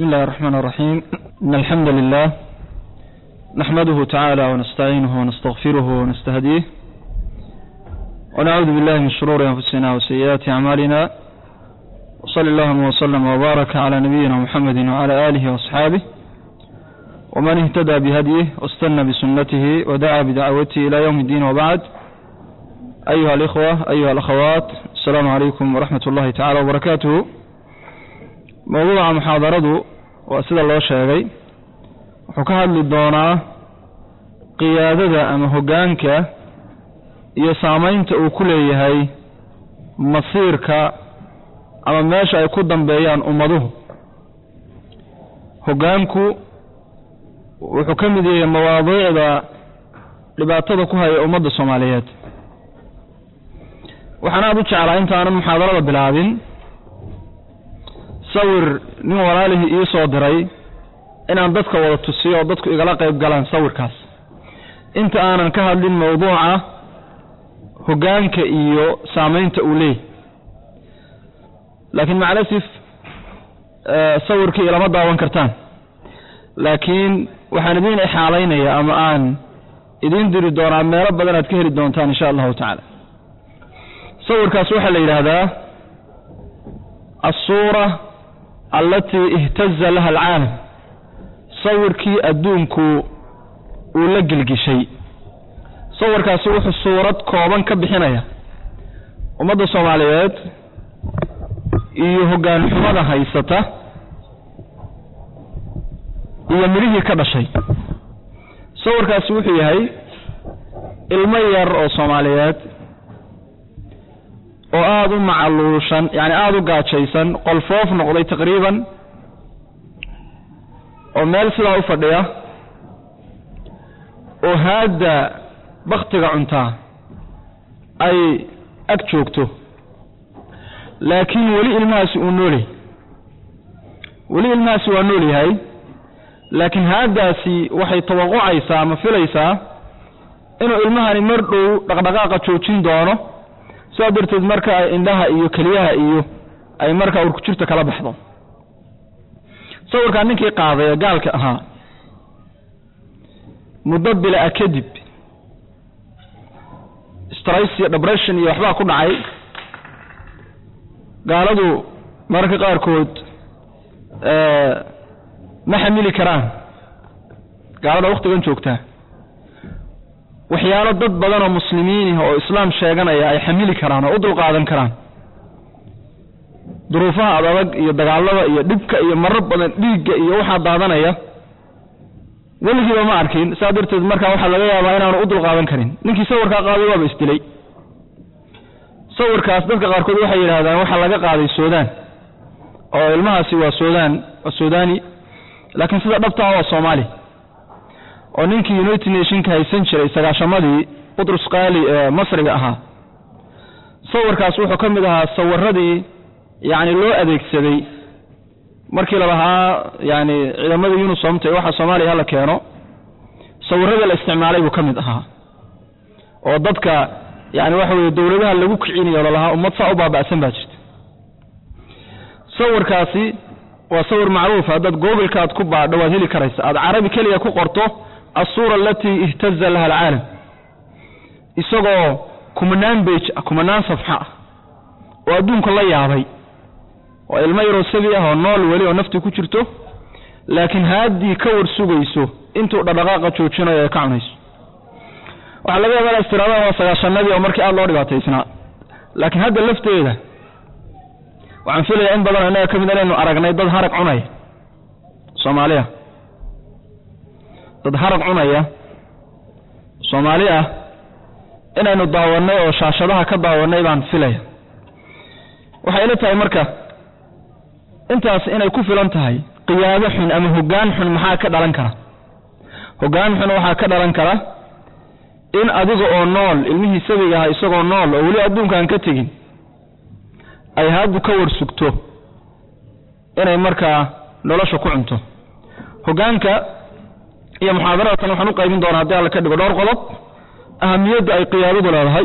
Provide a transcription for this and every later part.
بسم الله الرحمن الرحيم إن الحمد لله نحمده تعالى ونستعينه ونستغفره ونستهديه ونعوذ بالله من شرور أنفسنا وسيئات أعمالنا وصلى اللهم وسلم وبارك على نبينا محمد وعلى آله وأصحابه ومن اهتدى بهديه واستنى بسنته ودعا بدعوته إلى يوم الدين وبعد أيها الإخوة أيها الأخوات السلام عليكم ورحمة الله تعالى وبركاته mawduuca muxaadaradu waa sida loo sheegay wuxuu ka hadli doonaa qiyaadada ama hoggaanka iyo saamaynta uu ku leeyahay masiirka ama meesha ay ku dambeeyaan ummaduhu hoggaanku wuxuu ka mid yahay mawaadiicda dhibaatada ku haya ummadda soomaaliyeed waxaan aada u jeclaa intaanan muxaadarada bilaabin sawir nin walaalihii ii soo diray inaan dadka wada tusiyo oo dadku igala qayb galaan sawirkaas inta aanan ka hadlin mawduuca hoggaanka iyo saamaynta uu leeyahy laakiin macalasif sawirkii ilama daawan kartaan laakiin waxaan idiin ixaalaynaya ama aan idiin diri doonaa meelo badan aad ka heli doontaan insha allahu tacaala sawirkaas waxaa la yidhaahdaa asuura allatii ihtaza laha alcaalam sawirkii adduunku uu la gelgishay sawirkaasi wuxuu suurad kooban ka bixinaya ummadda soomaaliyeed iyo hoggaan xumada haysata iyo midhihii ka dhashay sawirkaasi wuxuu yahay ilmo yar oo soomaaliyeed oo aada u macaluushan yani aada u gaajaysan qolfoof noqday taqriiban oo meel sidaa u fadhiya oo haadda baktiga cuntaa ay ag joogto laakiin weli ilmahaasi uu noolyahay weli ilmahaasi waa nool yahay laakiin haaddaasi waxay tawaqucaysaa ama filaysaa inuu ilmahani mar dhow dhaqdhaqaaqa joojin doono sidaa darteed marka ay indhaha iyo keliyaha iyo ay markaa urkujirta kala baxdo sawirkaa ninkii qaaday ee gaalka ahaa muddo bila-a kadib strys iyo debression iyo waxbaa ku dhacay gaaladu mararka qaarkood ma xamili karaan gaalada waktigan joogtaa waxyaalo dad badan oo muslimiinih oo islaam sheeganaya ay xamili karaan oo u dulqaadan karaan duruufaha ad adag iyo dagaalada iyo dhibka iyo marar badan dhiigga iyo waxaa daadanaya weligiiba ma arkin saa darteed markaa waxaa laga yaabaa inaanu u dulqaadan karin ninkii sawirkaa qaaday waaba isdilay sawirkaas dadka qaarkood waxay yidhahdaan waxaa laga qaaday suudaan oo ilmahaasi waa suudaan waa suudani laakiin sida dhabtaa waa soomaali oo ninkii united nationka haysan jiray sagaashamadii butrus qaali ee masriga ahaa sawirkaas wuxuu ka mid ahaa sawiradii yacni loo adeegsaday markii lalahaa yani ciidamada unisomta ee waxa soomaaliya hala keeno sawiradii la isticmaalay buu ka mid ahaa oo dadka yani waxa weye dowladaha lagu kicinayo lalahaa ummad saa u baaba'san baa jirta sawirkaasi waa sawir macruufa haddaad googleka aad ku baadho waad heli karaysa aad carabi keliya ku qorto asuura alatii ihtaza laha alcaalam isagoo kumanaan bej kumanaan safxa ah oo adduunka la yaabay waa ilmo yaroo sabi ah oo nool weli oo naftii ku jirto laakiin haaddii ka war sugayso intuu dhadhaqaaqa joojinayo ay ka cunayso waxaa laga yaaba inaad istiraadaan waa sagaashanadii oo markii aada loo dhibaataysnaa laakiin hadda lafteeda waxaan filayaa in badanoo innaga ka mid inaynu aragnay dad harag cunaya soomaaliya dad harag cunaya soomaali ah inaynu daawannay oo shaashadaha ka daawannay baan filaya waxay ila tahay marka intaas inay ku filan tahay qiyaado xun ama hoggaan xun maxaa ka dhalan kara hoggaan xun waxaa ka dhalan kara in adiga oo nool ilmihii sabiga aha isagoo nool oo weli adduunkaan ka tegin ay haaddu ka war sugto inay markaa nolosha ku cunto hoggaanka iyo muxaadaratan waxaan u qaybin doonaa haddii alla ka dhigo dhowr qodob ahamiyadda ay qiyaadadu leedahay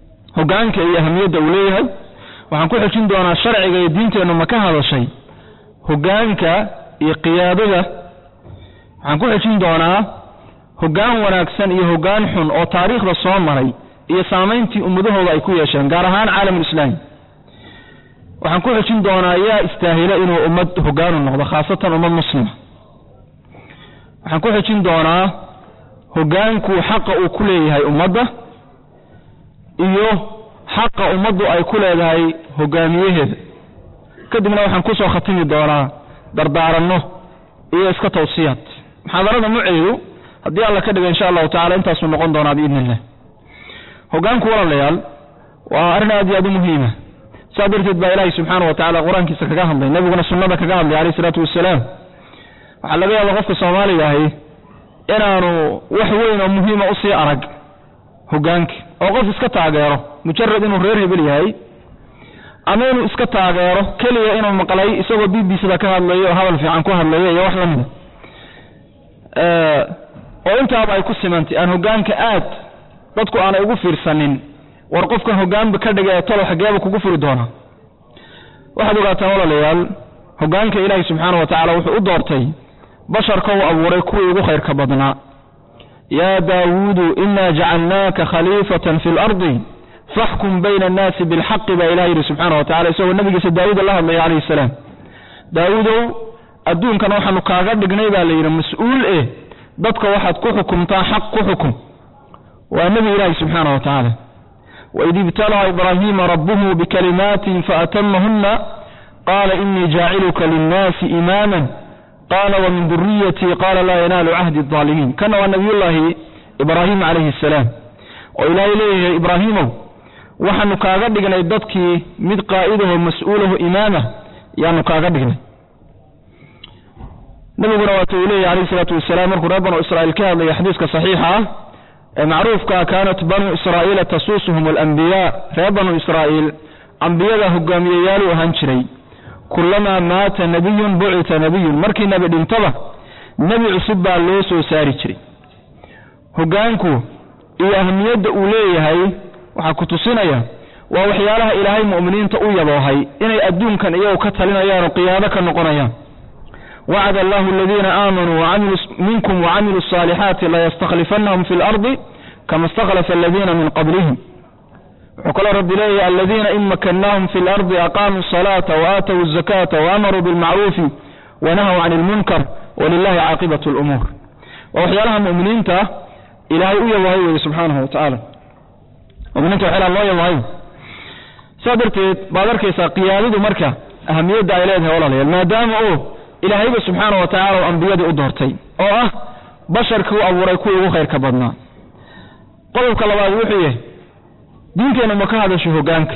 hoggaanka iyo ahamiyadda uu leeyahay waxaan ku xejin doonaa sharciga iyo diinteennu ma ka hadashay hoggaanka iyo qiyaadada waxaan ku xejin doonaa hoggaan wanaagsan iyo hoggaan xun oo taariikhda soo maray iyo saamayntii ummadahooda ay ku yeesheen gaar ahaan caalamulislaami waxaan ku xejin doonaa yaa istaahila inuu ummad hoggaanu noqdo khaasatan ummad muslima waxaan ku xejin doonaa hoggaanku xaqa uu ku leeyahay ummadda iyo xaqa ummaddu ay ku leedahay hogaamiyaheeda kadibna waxaan kusoo khatimi doonaa dardaaranno iyo iska tawsiyaad muxaadarada muceedu haddii alla ka dhiga insha allahu tacala intaasuu noqon doonaa biidni illah hoggaanku walaalayaal waa arrin aad iyo aad u muhiima saa darteed baa ilaahay subxaana wa tacala qur-aankiisa kaga hadlay nebiguna sunnada kaga hadlay alayh isalaatu wasalaam waxaa laga yaaba qofka soomaaliga ahi inaanu wax weyn oo muhiima usii arag hoggaanka oo qof iska taageero mujarad inuu reer hebel yahay ama inuu iska taageero keliya inuu maqlay isagoo b b cda ka hadlayo oo hadal fiican ku hadlayo iyo wax la mida oo intaaba ay ku simantay aan hoggaanka aad dadku aanay ugu fiirsanin war qofkan hoggaanba ka dhigay talo xageeba kugu furi doonaa waxaad ogaataan walaalayaal hoggaanka ilaahay subxaana wa tacala wuxuu u doortay basharka uu abuuray kuwii ugu khayrka badnaa yaa daawuudu inaa jacalnaaka khaliifatan fi lardi faxkum bayna annaasi bilxaqi baa ilaha yidhi subxaana wa tacala isagoo nabigiisa daawuuda la hadlaya calayhi salaam daawuudow adduunkan waxaanu kaaga dhignay baa la yidhi mas-uul eh dadka waxaad ku xukumtaa xaq ku xukum waa nebi ilaahi subxaana wa tacaala waid ibtalaa ibraahiima rabbuhu bikalimaatin faatamahunna qaala inii jaaciluka linnaasi imaama qaala wamin duriyatii qaala laa yanaalu cahdi aalimiin kana waa nabiyullaahi ibraahim calayhi asalaam oo ilaahay leeyahay ibraahiimow waxaanu kaaga dhignay dadkii mid qaa'idaho mas-uulaho imaama yaanu kaaga dhignay nabiguna waata uu leeyahy alayh isalaatu wasalaam markuu reer banu israa'iil ka hadlaya xadiiska saxiixa ah ee macruufkaa kaanat banuu israa'iila tasuusuhum alambiyaa reer banu israa'iil ambiyada hogaamiyeyaaluu ahaan jiray kulamaa maata nabiyun bucita nabiyun markii nebi dhintaba nebi cusub baa loo soo saari jiray hoggaanku iyo ahamiyadda uu leeyahay waxaa ku tusinaya waa waxyaalaha ilaahay mu'miniinta u yaboohay inay adduunkan iyagu ka talinayaan oo qiyaado ka noqonayaan wacada allahu aladiina aamanuu minkum wacamiluu asaalixaati layastakhlifannahum fi lardi kama istakhlafa aladiina min qablihim wuxuu kaloo rabbi leeyahay aladiina in makannaahum fi lardi aqaamuu asalaata waaatawu azakata waamaruu bilmacruufi wanahaw can ilmunkar walilahi caaqibatu lumuur waa waxyaalaha mu'miniinta ilaahay u yaboohay weeye subxaanahu wa tacaala muminiinta waxyaalaha loo yaboohay saa darteed baad arkaysaa qiyaadadu marka ahamiyadda ay leedahay walaalayaal maadaama oo ilaahayba subxaana wa tacala ambiyadii u doortay oo ah basharkii u abuuray kuwii ugu khayrka badnaa qodobka labaad wuxuu yahay diinteennu ma ka hadasho hoggaanka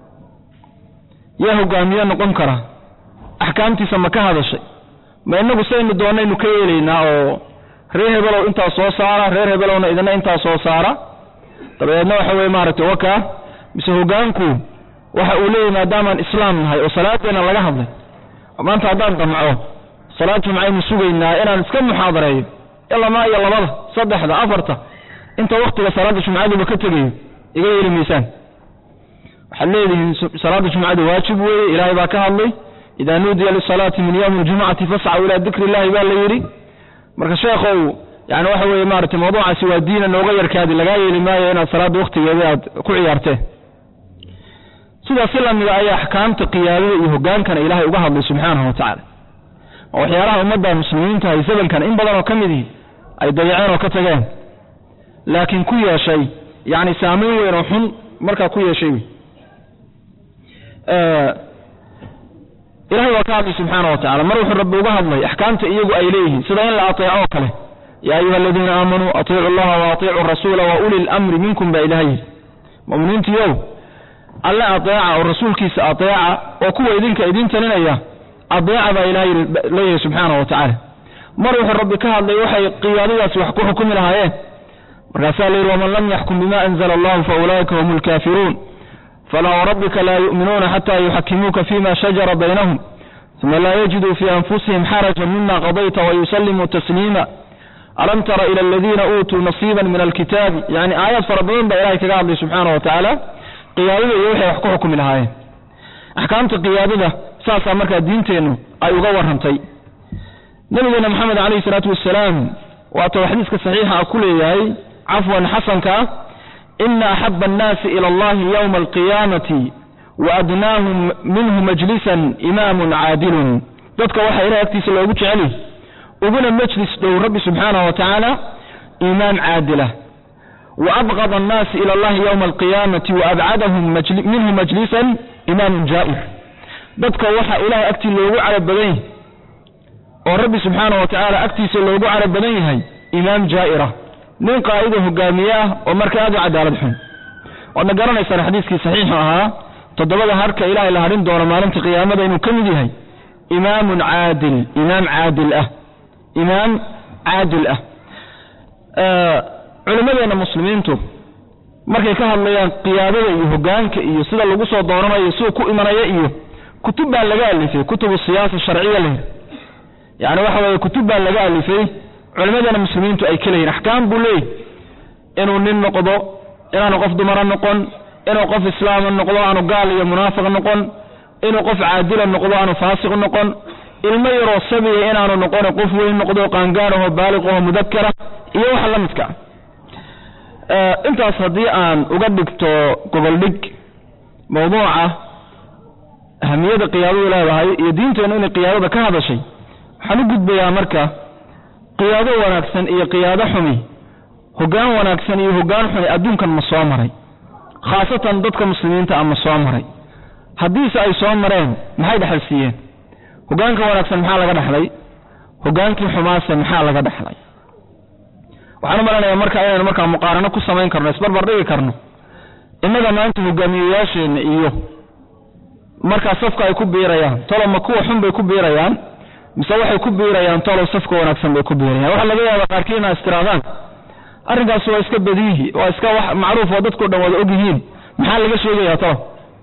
yaa hogaamiye noqon kara axkaamtiisa ma ka hadashay ma inagu saynu doonaynu ka yeelaynaa oo reer hebelow intaa soo saara reer hebelowna idina intaa soo saara dabadeedna waxa weye maaragtay wakaa mise hoggaanku waxa uu leeyahy maadaamaan islaam nahay oo salaadeena laga hadlay maanta haddaan damco salaad jumcaynu sugaynaa inaan iska muxaadareeyo ilamaa iyo labada saddexda afarta inta waktiga salaada jumcaduba ka tegayo iga yeeli maysaan waxaad leedihiin salaada jumcadu waajib weeye ilaahay baa ka hadlay idaa nuudiya lisalaati min yowmi ljumcati fascaw ilaa dikri illahi baa la yidhi marka sheekhow yani waxa weeye maaragtay mawduucaasi waa diina nooga yarkaadi lagaa yeeli maayo inaad salaadda waktigeeda aad ku ciyaarteen sidaas si lamida ayaa axkaamta qiyaadada iyo hogaankana ilaahay uga hadlay subxaanahu wa tacaala oo waxyaalaha ummadda muslimiinta ay zamankan in badan oo ka mid ihi ay dayaceen oo ka tageen laakiin ku yeeshay yani saamayn weyn oo xun markaa ku yeeshay wey ilahay waa ka hadlay subxaana wa tacala mar wuxuu rabbi uga hadlay axkaamta iyagu ay leeyihiin sida in la ateeco oo kale yaa ayuha aladiina aamanuu atiicu allaha wa atiicu rasuula wa uli lamri minkum baa ilaha yidhi muminiintiiow alle adeeca oo rasuulkiisa adeeca oo kuwa idinka idin talinaya adeeca baa ilaha leeyahay subxaana wa tacaala mar wuxuu rabbi ka hadlay waxay qiyaadadaasi wax ku xukumi lahaayeen markaasaa la yidhi waman lam yaxkum bima anzla allahu faulaa'ika hum lkaafiruun falaa warabbika laa yu'minuuna xata yuxakimuuka fima shajara baynahum uma laa yajiduu fii anfusihim xarajan mima qadayta wayusallimuu tasliima alam tara ila aladiina uutuu nasiiba min alkitaabi yani aayaad fara badan baa ilahay kaga hadlay subxaana wa tacaala qiyaadada iyo waxay wax ku xukumi lahaayeen axkaamta qiyaadada saasaa markaa diinteennu ay uga warrantay nabigeena moxamed calayhi salaatu wasalaam waatau xadiiska saxiixa a ku leeyahay cafwan xasanka ina axaba annaasi ila allahi yowma alqiyaamati wa adnaahum minhu majlisan imaamun caadilun dadka waxaa ilahay agtiisa loogu jeceli uguna majlis dhow rabbi subxaanahu wa tacaala imaam caadilah wa abqad annaasi ila allahi yowma alqiyaamati wa abcadahum minhu majlisan imaamun jaa'ir dadka waxaa ilahay agtii loogu carab badan yahay oo rabbi subxaana wa tacaala agtiisa loogu carab badan yahay imaam jaa'ira nin qaa'ida hogaamiye ah oo marka aad u cadaalad xun waadna garanaysaan xadiiskii saxiixu ahaa toddobada harka ilaahay la hadhin doono maalinta qiyaamada inuu ka mid yahay imaamun caadil imaam caadil ah imaam caadil ah culimmadeenna muslimiintu markay ka hadlayaan qiyaadada iyo hogaanka iyo sida lagu soo dooranayo siduu ku imanaya iyo kutub baa laga alifay kutubu siyaasa sharciya leh yani waxa weeye kutub baa laga alifay culimmadeena muslimiintu ay ka leeyihin axkaam buu leeyahy inuu nin noqdo inaanu qof dumara noqon inuu qof islaama noqdo aanu gaal iyo munaafiq noqon inuu qof caadila noqdo aanu faasiq noqon ilmo yaroo sabiya inaanu noqon qof weyn noqdo qaangaaraho baaliqaho mudakara iyo waxa la midka intaas haddii aan uga dhigto goboldhig mawduuca ahamiyada qiyaadadu leedahay iyo diinteennu inay qiyaadada ka hadashay waxaan u gudbayaa marka qiyaado wanaagsan iyo qiyaado xumi hoggaan wanaagsan iyo hoggaan xumi adduunkan ma soo maray khaasatan dadka muslimiinta ah ma soo maray haddiise ay soo mareen maxay dhexal siiyeen hoggaanka wanaagsan maxaa laga dhexlay hoggaankii xumaase maxaa laga dhexlay waxaan u malanayaa marka inaynu markaa muqaarano ku samayn karno isbarbar dhigi karno innaga maanta hogaamiyeyaasheenna iyo markaa safka ay ku biirayaan tolo ma kuwa xun bay ku biirayaan mise waxay ku biirayaan tolow safka wanaagsan bay ku biirayaan waxaa laga yaaba qaarkii ina istiraadaan arrinkaas waa iska badiihi waa iska wax macruuf oo dadkao dhan wada og yihiin maxaa laga sheegayaa tolo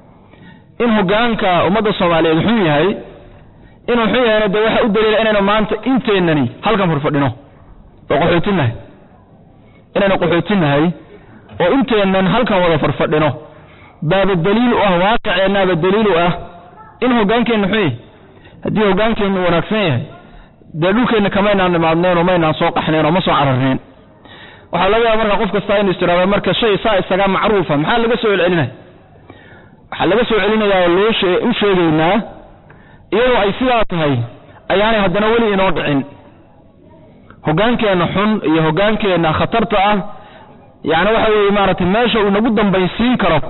in hogaanka ummadda soomaaliyeed xun yahay inuu xun yahayna dee waxa u daliila inaynu maanta inteennani halkan furfadhino oo qaxootinahay inaynu qaxootinahay oo inteennan halkan wada farfadhino baaba daliil u ah waaqiceennaaba daliil u ah in hoggaankeenna xun yahay haddii hoggaankeennu wanaagsan yahay dee dhulkeenna kamaynaan nimaadneen oo maynaan soo qaxneen oo ma soo cararneen waxaa laga yaaba marka qof kastaa inu istiraado marka shay saa isaga macruufa maxaa laga soo celcelinaya waxaa laga soo celinayaa oo loo u sheegaynaa iyadoo ay sidaa tahay ayaanay haddana weli inoo dhicin hoggaankeenna xun iyo hoggaankeenna khatarta ah yacni waxa weeye maaragtay meesha uu nagu dambaysiin karo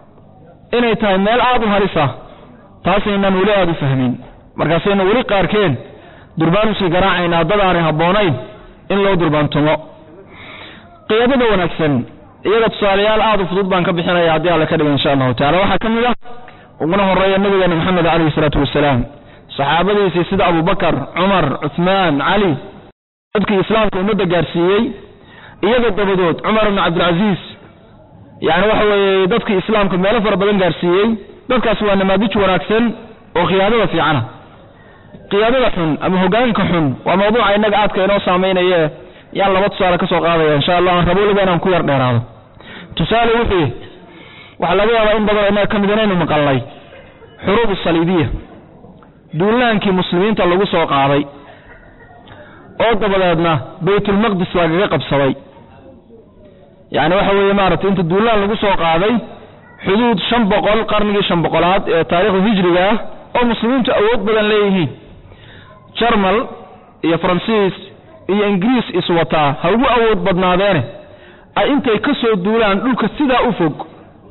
inay tahay meel aada u halis ah taasaynaan weli aada u fahmin markaasaynu weli qaarkeen durbaan usii garaacaynaa dad aanay habboonayn in loo durbaantumo qiyaadada wanaagsan iyada tusaalayaal aada u fudud baan ka bixinaya haddii alle ka dhiga insha allahu tacala waxaa ka mid ah uguna horeeya nabigeena maxamed calayhi isalaatu wasalaam saxaabadiisii sida abubakar cumar cuhmaan cali dadkii islaamka ummadda gaarsiiyey iyaga dabadood cumar ibnu cabdilcasiis yani waxa weeye dadkii islaamka meelo fara badan gaarsiiyey dadkaas waa namaadij wanaagsan oo khiyaadada fiicana khiyaadada xun ama hogaanka xun waa mawduuca innaga aadka inoo saameynaye yaan laba tusaale ka soo qaadaya insha allah aan rabo weliba inaan ku yar dheeraado tusaale wuxuu waxaa laga yaabaa in badan innaga ka mid inaynu maqalnay xuruub saliibiya duulaankii muslimiinta lagu soo qaaday oo dabadeedna baytulmaqdis lagaga qabsaday yani waxa weeye maaragtay inta duulaan lagu soo qaaday xuduud shan boqol qarnigii shan boqolaad ee taariikhda hijriga ah oo muslimiintu awood badan leeyihiin jarmal iyo faransiis iyo ingiriis iswataa ha ugu awood badnaadeene ay intay ka soo duulaan dhulka sidaa u fog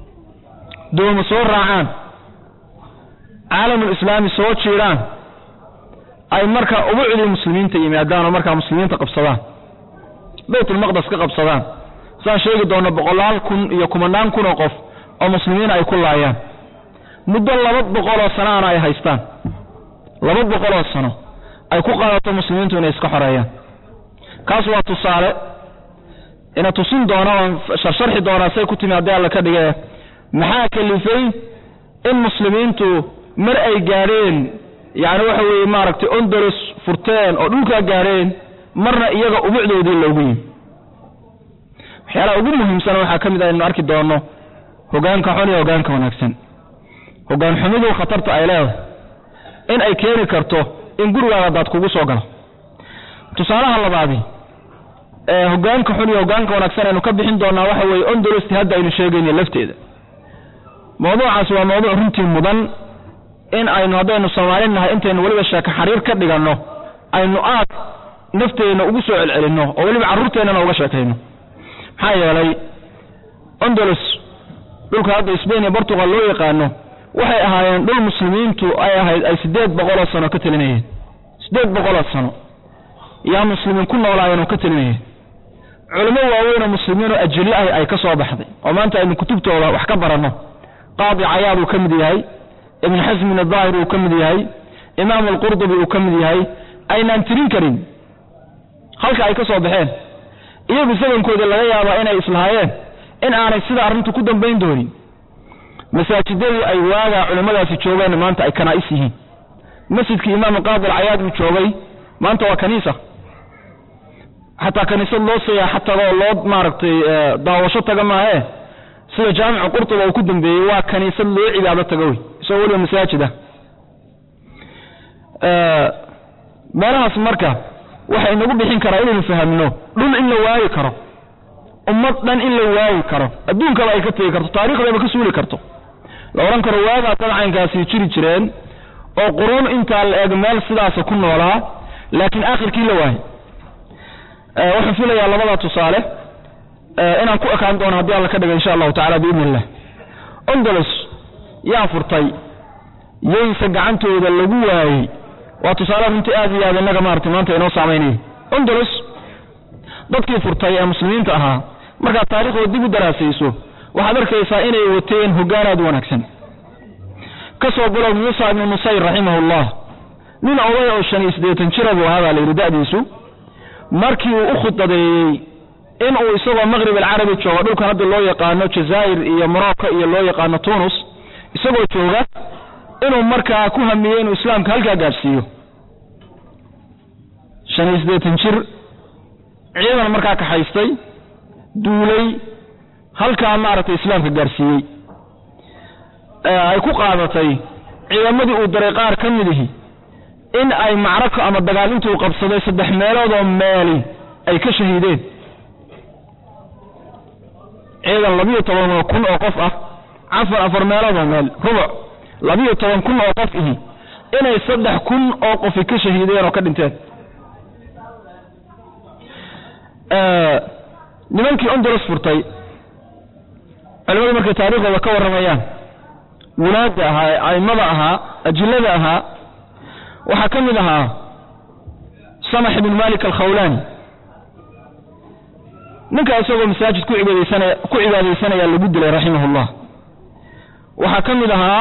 dooma soo raacaan caalamul islaami soo jiiraan ay markaa ubucdii muslimiinta yimaadaan oo markaa muslimiinta qabsadaan baytulmaqdes ka qabsadaan saan sheegi doonno boqolaal kun iyo kumanaan kun oo qof oo muslimiin ay ku laayaan muddo laba boqoloo sanoana ay haystaan laba boqoloo sano ay ku qaadato muslimiintu inay iska xoreeyaan kaas waa tusaale ina tusin doona oon sharsharxi doonaa say ku timi haddii alla ka dhige maxaa kalifay in muslimiintu mar ay gaadheen yacni waxa weeye maaragtay ondolos furteen oo dhulkaa gaadheen marna iyaga ubucdoodii loogu yimi waxyaalaha ugu muhiimsan waxaa ka mid ah inu arki doonno hogaanka xun iyo hogaanka wanaagsan hogaan xumidu khatarta ay leedahay in ay keeni karto in gurigaaga daad kugu soo galo tusaalaha labaadi ee hogaanka xun iyo hogaanka wanaagsan aynu ka bixin doonaa waxa weeye ondolosti hadda aynu sheegayno lafteeda mawduucaasi waa mawduuc runtii mudan in aynu haddaynu soomaali nahay intaynu weliba sheeko xariir ka dhiganno aynu aad nafteenna ugu soo celcelinno oo weliba carruurteennana uga sheekayno maxaa yeelay ondolos dhulka hadda sbain iyo bortugal loo yaqaano waxay ahaayeen dhul muslimiintu ay ahayd ay siddeed boqoloo sano ka telinayeen siddeed boqoloo sano yaa muslimiin ku noolaayeen oo ka telinayeen culimo waaweyn oo muslimiin oo ajillo ah ay ka soo baxday oo maanta aynu kutubtooda wax ka baranno qaadi cayaad uu ka mid yahay ibn xasmin adaahir uu ka mid yahay imaam alqurdubi uu ka mid yahay aynaan tirin karin halka ay ka soo baxeen iyagu zamankoodii laga yaabaa inay islahaayeen in aanay sida arrintu ku dambayn doonin masaajidadii ay waagaa culimmadaasi joogeen maanta ay kanaa'is yihiin masjidkii imaam qaadi alcayaad uu joogay maanta waa kaniisa xataa kaniisad loo siyaaxa tago oo loo maaragtay daawasho taga maahee sida jaamicu qurtuba uu ku dambeeyey waa kaniisad loo cibaado tago wey isagoo weliba masaajid ah meelahaas marka waxa inagu bixin karaa inaynu fahamno dhul in la waayi karo ummad dhan in la waayi karo adduunkaba ay ka tegi karto taariikhdaba ka suuli karto la odhan karo waagaa dadcaynkaasi jiri jireen oo quruun intaa la eeg meel sidaasa ku noolaa laakiin aakhirkii la waayay waxaan filayaa labadaa tusaale inaan ku ekaan doono haddii alla ka dhiga insha allahu tacala biidni illah ondolos yaa furtay yayse gacantooda lagu waayey waa tusaale runtii aad iyo aad innaga maarata maanta inoo saamaynaya ondolos dadkii furtay ee muslimiinta ahaa markaad taariikhdooda dib u daraasayso waxaad arkaysaa inay wateen hoggaan aad u wanaagsan ka soo bilow muusa ibnu nusayr raximahullah nin oday oo shan iyo siddeetan jira buu ahaa baa la yidhi da'diisu markii uu u khudbadeeyey inuu isagoo maqrib alcarabi jooga dhulkan hadda loo yaqaano jazaa'ir iyo morocco iyo loo yaqaano tunus isagoo jooga inuu markaa ku hamiyey inuu islaamka halkaa gaadhsiiyo shan iyo siddeetan jir ciidan markaa kaxaystay duulay halkaa maaragtay islaamka gaadhsiiyey ay ku qaadatay ciidamadii uu daray qaar ka mid ihi in ay macrako ama dagaal intuu qabsaday saddex meeloodoo meeli ay ka shahiideen ciidan labiyo toban kun oo qof ah cafar afar meeloodoo meel rubuc labiyo toban kun oo qof ihi inay saddex kun oo qofi ka shahiideen oo ka dhinteen nimankii ondolos furtay culimadu markay taariikhdooda ka warramayaan wulaadda ahaa ee a'immada ahaa ajillada ahaa waxaa ka mid ahaa samax ibnu malik alkhawlaani ninkaa isagoo masaajid ku cibaadaysanaya ku cibaadaysanaya lagu dilay raximahullah waxaa ka mid ahaa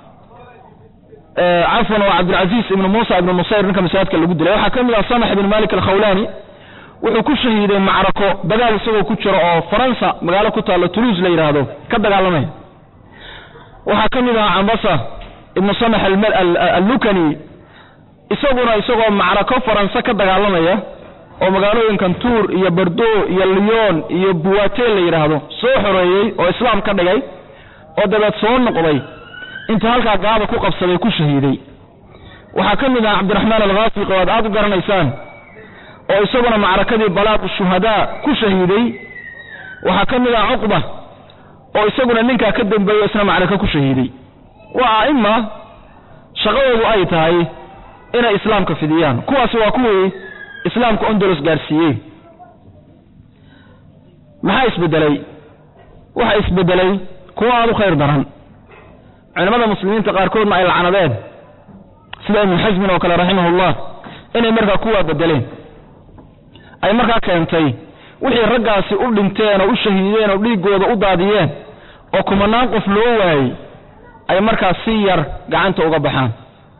cafwan waa cabdilcaziiz ibnu muusa ibnu nusayr ninka masaajidka lagu dilay waxaa ka mid ahaa samax ibnu malik alkhawlaani wuxuu ku shahiiday macrako dagaal isagoo ku jiro oo faransa magaalo ku taallo tuluuse la yidhaahdo ka dagaalamaya waxaa ka mid ahaa cambasa ibnu samax allukani isaguna isagoo macrako faranse ka dagaalamaya oo magaalooyinkan tuur iyo bardo iyo lyon iyo buwate la yidhaahdo soo xoreeyey oo islaam ka dhigay oo dabeed soo noqday inta halkaa gaaba ku qabsaday ku shahiiday waxaa ka mid ahaa cabdiraxmaan alkhaasiqi oo aad aad u garanaysaan oo isaguna macrakadii balaaq shuhadaa ku shahiiday waxaa ka mid ah cuqba oo isaguna ninkaa ka dambeeyo isna macrako ku shahiiday waa a'ima shaqadoodu ay tahay inay islaamka fidiyaan kuwaasi waa kuwii islaamka ondolos gaadhsiiyey maxaa isbedelay waxa isbedelay kuwa aad u khayr daran culimmada muslimiinta qaarkoodna ay lacnadeen sida ibnu xasmin oo kale raximahullah inay markaa kuwaa bedeleen ay markaa keentay wixii raggaasi u dhinteen oo u shahiideen oo dhiiggooda u daadiyeen oo kumanaan qof loo waayey ay markaa si yar gacanta uga baxaan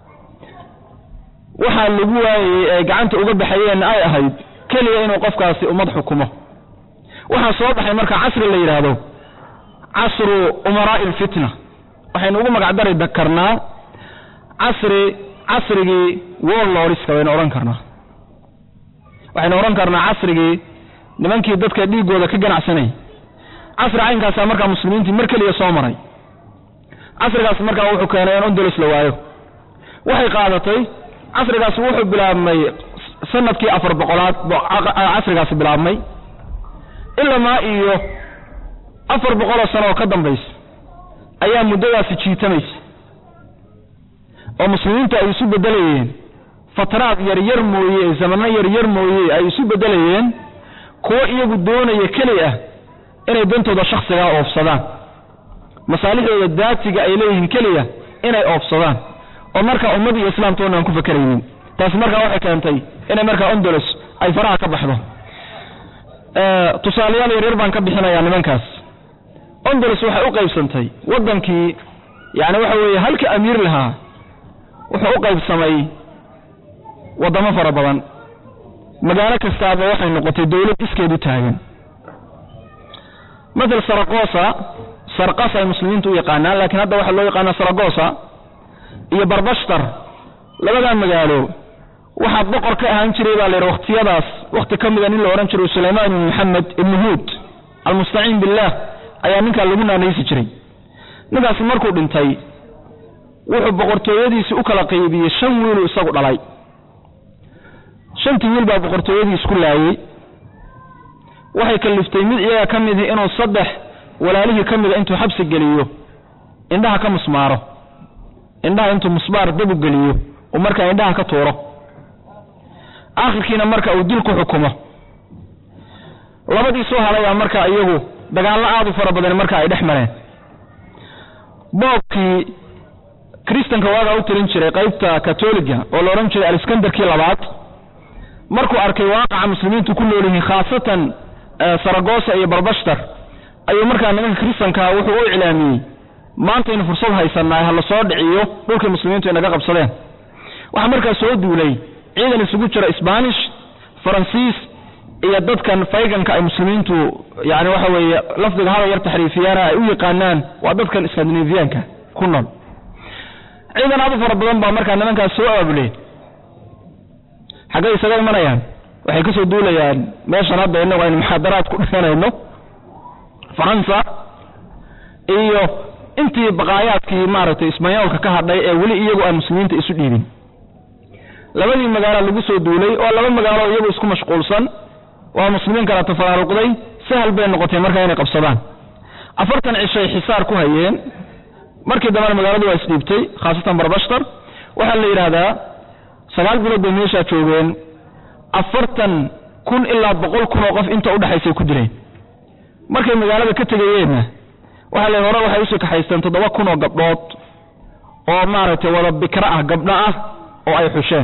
waxaa lagu waayey ay gacanta uga baxayeenna ay ahayd keliya inuu qofkaasi ummad xukumo waxaa soo baxay marka casri la yidhaahdo casru umaraa'i alfitna waxaynu ugu magacdari karnaa casri casrigii warlordska baynu odhan karnaa waxaynu odhan karnaa casrigii nimankii dadka dhiiggooda ka ganacsanayay casri caynkaasaa markaa muslimiintii mar keliya soo maray casrigaas markaa wuxuu keenay in ondolos la waayo waxay qaadatay casrigaasi wuxuu bilaabmay sanadkii afar boqolaad casrigaasi bilaabmay ilamaa iyo afar boqoloo sano oo ka dambaysa ayaa muddadaasi jiitamaysa oo muslimiintu ay isu beddelayeen fataraad yaryar mooye zamano yaryar mooye ay isu beddelayeen kuwo iyagu doonaya keli ah inay dantooda shakhsigaa oofsadaan masaalixdooda daatiga ay leeyihiin keliya inay oofsadaan oo markaa ummad iyo islaamtoona aan ku fakeraynin taasi markaa waxay keentay inay markaa ondolos ay faraha ka baxdo tusaalayaal yaryar baan ka bixinayaa nimankaas ondolos waxay u qaybsantay waddankii yani waxa weeye halka amiir lahaa wuxuu u qaybsamay waddamo fara badan magaalo kastaaba waxay noqotay dawlad iskeed u taagan matal saragosa sarqas ay muslimiintu u yaqaanaan laakiin hadda waxaa loo yaqaana saragosa iyo barbashtar labadaa magaalo waxaa boqor ka ahaan jiray baa layidhi wakhtiyadaas wakhti ka mida nin la odhan jiray sulaymaan ibni maxamed ibni huud almustaciin billaah ayaa ninkaa lagu naanaysi jiray ninkaasi markuu dhintay wuxuu boqortooyadiisii u kala qaybiyey shan wiiluu isagu dhalay shantii wiil baa boqortooyadii isku laayey waxay kaliftay mid iyaga ka midii inuu saddex walaalihii ka mida intuu xabsi geliyo indhaha ka musmaaro indhaha intuu musbaar dabu geliyo uu markaa indhaha ka tuuro aakhirkiina marka uu dil ku xukumo labadii soo halayaa markaa iyagu dagaallo aad u fara badan marka ay dhex mareen boobkii kristanka waagaa u tirin jiray qaybta katoliga oo la odhan jiray aliskandarkii labaad markuu arkay waaqaca muslimiintu ku nool yihiin khaasatan saragosa iyo barbashtar ayuu markaa nimanka kristankaa wuxuu u iclaamiyey maantaynu fursad haysannahay ha la soo dhiciyo dhulkii muslimiintu inaga qabsadeen waxaa markaa soo duulay ciidan isugu jira sbanish faransiis iyo dadkan fayganka ay muslimiintu yani waxa weeye lafdiga hada yar taxriifiyaana ay u yaqaanaan waa dadkan skandinaviyaanka ku nool ciidan aad u fara badan baa markaa nimankaas soo aabuleen xaggay isaga imanayaan waxay kasoo duulayaan meeshan hadda inagu aynu muxaadaraad ku dhiganayno faransa iyo intii baqaayaadkii maaragtay isbanyoolka ka hadhay ee weli iyagu aan muslimiinta isu dhiibin labadii magaalo lagu soo duulay oo laba magaalo iyagu isku mashquulsan waa muslimiin kala tafaraaruqday sahal bay noqotay markaa inay qabsadaan afartan cishay xisaar ku hayeen markii dambena magaaladu waa isdhiibtay khaasatan barbashtar waxaa la yidhaahdaa sagaal bilood bay meeshaa joogeen afartan kun ilaa boqol kun oo qof inta udhexaysay ku dileen markay magaalada ka tegayeenna waxaa la hore waxay usii kaxaysteen toddoba kun oo gabdhood oo maaragtay wada bikra ah gabdho ah oo ay xusheen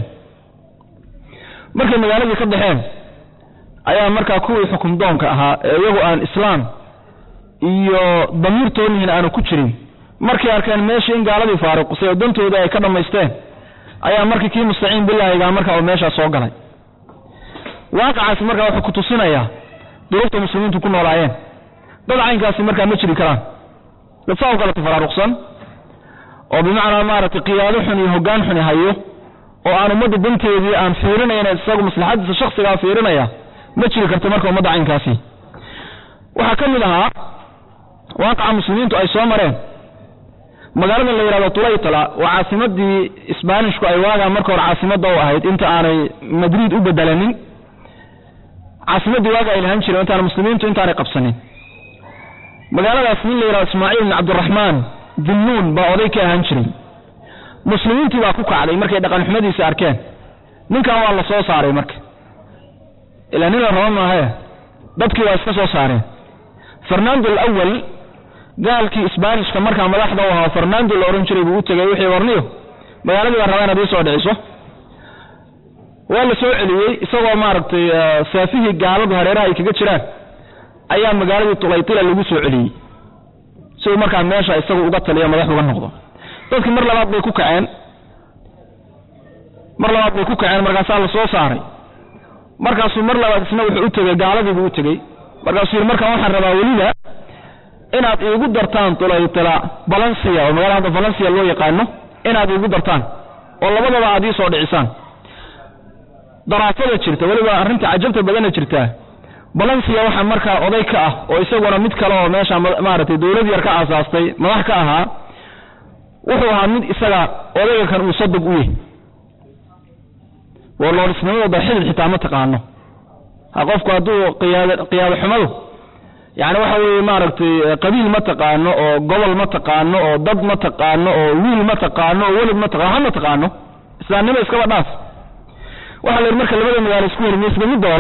markay magaaladii ka baxeen ayaa markaa kuwii xukum doonka ahaa ee iyagu aan islaam iyo damiirtoonihiin aanu ku jirin markay arkeen meeshii in gaaladii faaruqsay oo dantooda ay ka dhammaysteen ayaa markii kii mustaciin bilaahigaa markaa uu meeshaa soo galay waaqacaasi markaa wuxuu ku tusinayaa duruufta muslimiintu ku noolaayeen dad caynkaasi markaa ma jiri karaan dad saa u kala tafaraaruqsan oo bimacnaa maaragtay qiyaado xun iyo hoggaan xuni hayo oo aan ummadda danteedii aan fiirinayn isagu maslaxadiisa shaksigaa fiirinaya ma jiri karta marka ummadda caynkaasi waxaa ka mid ahaa waaqaca muslimiintu ay soo mareen magaalada la yidhahdo tulaytala waa caasimadii isbaanishku ay waagaa marka hore caasimadda u ahayd inta aanay madriid u bedelanin caasimaddii waaga ay lahan jireen intaan muslimiintu intaanay qabsanin magaaladaas nin la yidhahdo ismaaciil bin cabdiraxmaan dinnuun baa oday ka ahaan jiray muslimiintii baa ku kacday markay dhaqanxumadiisa arkeen ninkan waa la soo saaray marka ilaa nin la raba maahae dadkii waa iska soo saareen fernando alawal gaalkii isbaanishka markaa madaxda u ahaa fernando la odhan jiray buu u tegay wixii warniyo magaaladii baa rabaa inaad ii soo dhiciso waa la soo celiyey isagoo maaragtay saafihii gaaladu hareeraha ay kaga jiraan ayaa magaaladii tulaytila lagu soo celiyey si uu markaa meesha isagu uga taliyo madax uga noqdo dadkii mar labaad bay ku kaceen mar labaad bay ku kaceen markaasaa la soo saaray markaasuu mar labaad isna wuxuu u tegey gaaladiibuu u tegey markaasuu yidhi markaan waxaan rabaa weliba inaad iigu dartaan tulaytila balansiya oo magaalada hadda balansiya loo yaqaano inaad iigu dartaan oo labadaba aad ii soo dhicisaan daraafada jirta weliba arrinta cajabta badana jirtaa balansiya waxaa markaa oday ka ah oo isaguna mid kale oo meesha maaragtay dawlad yar ka aasaastay madax ka ahaa wuxuu ahaa mid isaga odayga kan uu sadog u yahay warloorisnimadooda xidid xitaa ma taqaano ha qofku hadduu qiyaad qiyaado xumadu yani waxa weeye maaragtay qabiil ma taqaano oo gobol ma taqaano oo dad ma taqaano oo wiil ma taqaano oo welid ma taqaano ha ma taqaano islaamnimo iskaba dhaaf waxaa la yidhi marka labada magaalo isku hormeysba mid dooro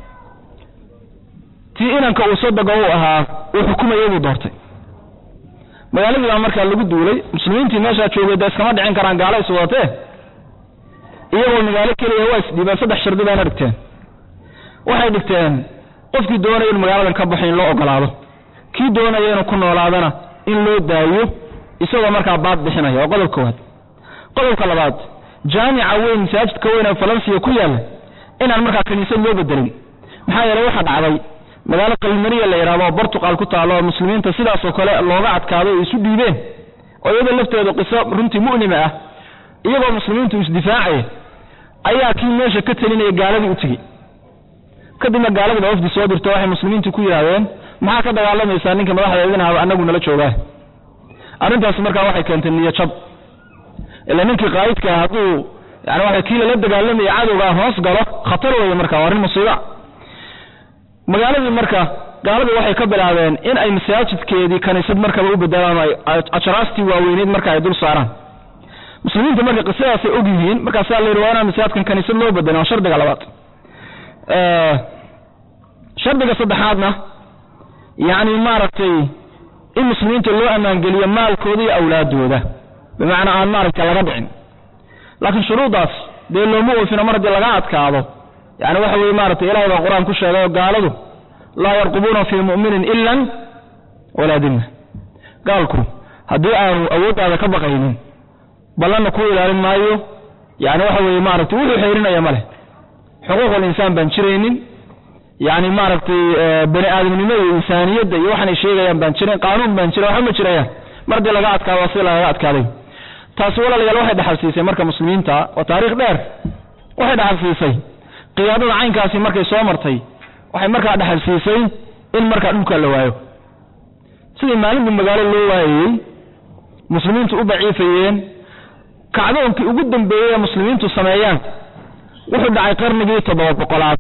tii inanka uu sodoga u ahaa uu xukumayay buu doortay magaaladii baa markaa lagu duulay muslimiintii meeshaa joogay dee iskama dhicin karaan gaalo is wadatee iyagoo magaalo keliya waa isdhiibeen saddex shardi bayna dhigteen waxay dhigteen qofkii doonaya in magaaladan ka baxo in loo ogolaado kii doonaya inuu ku noolaadana in loo daayo isagoo markaa baad bixinaya waa qodob koowaad qodobka labaad jaamica weyn masaajidka weyn ee falansiya ku yaalla inaan markaa kaniisad loo bedelin maxaa yeelay waxaa dhacday magaalo qalmariya la yidhahdo oo bortuqal ku taalo oo muslimiinta sidaasoo kale looga adkaado o isu dhiibeen oo iyada lafteedu qiso runtii mu'lima ah iyagoo muslimiintu isdifaacaya ayaa kii meesha ka telinaya gaaladii u tegey kadibna gaaladii baa wafdi soo dirto waxay muslimiintu ku yidhaahdeen maxaa ka dagaalamaysaa ninka madaxda idinahaba anagu nala joogaa arrintaasi markaa waxay keentay niyo jab ila ninkii qaa'idkaa hadduu yani waa kii lala dagaalamaya cadowgaa hoos galo khatar weeye marka waa arrin musiiba magaaladii marka gaaladii waxay ka bilaabeen in ay masaajidkeedii kaniisad markaba u bedelaan ajraastii waaweyneyd marka ay dul saaraan muslimiinta marka qisadaasay og yihiin markaasaa la yidhi waa inaan masaajidkan kaniisad loo bedelin waa shardiga labaad shardiga saddexaadna yacni maaragtay in muslimiinta loo ammaangeliyo maalkooda iyo awlaadooda bimacnaa aan maaragtay laga dhicin laakiin shuruuddaas dee looma oofino mar haddii laga adkaado yani waxa weye maaragtay ilahay baa qur-aan ku sheegay oo gaaladu laa yarqubuuna fii mu'minin ilan walaa dimna gaalku haddii aanu awooddaada ka baqaynin ballanna ku ilaalin maayo yani waxa weeye maaragtay wuxuu xeerinaya ma leh xuquuqul insaan baan jiraynin yani maaragtay bani aadamnimada iyo insaaniyadda iyo waxaanay sheegayaan baan jiran qaanuun baan jira waxba ma jirayaan mar haddii laga adkaado waa sida lagaga adkaaday taasi walaalayaal waxay dhaxalsiisay marka muslimiinta waa taariikh dheer waxay dhaxalsiisay qiyaadada caynkaasi markay soo martay waxay markaa dhaxalsiisay in markaa dhulka la waayo sidii maalinba magaalo loo waayayey muslimiintu u daciifayeen kacdoonkii ugu dambeeyey ee muslimiintu sameeyaan wuxuu dhacay qarnigii toddoba boqolaad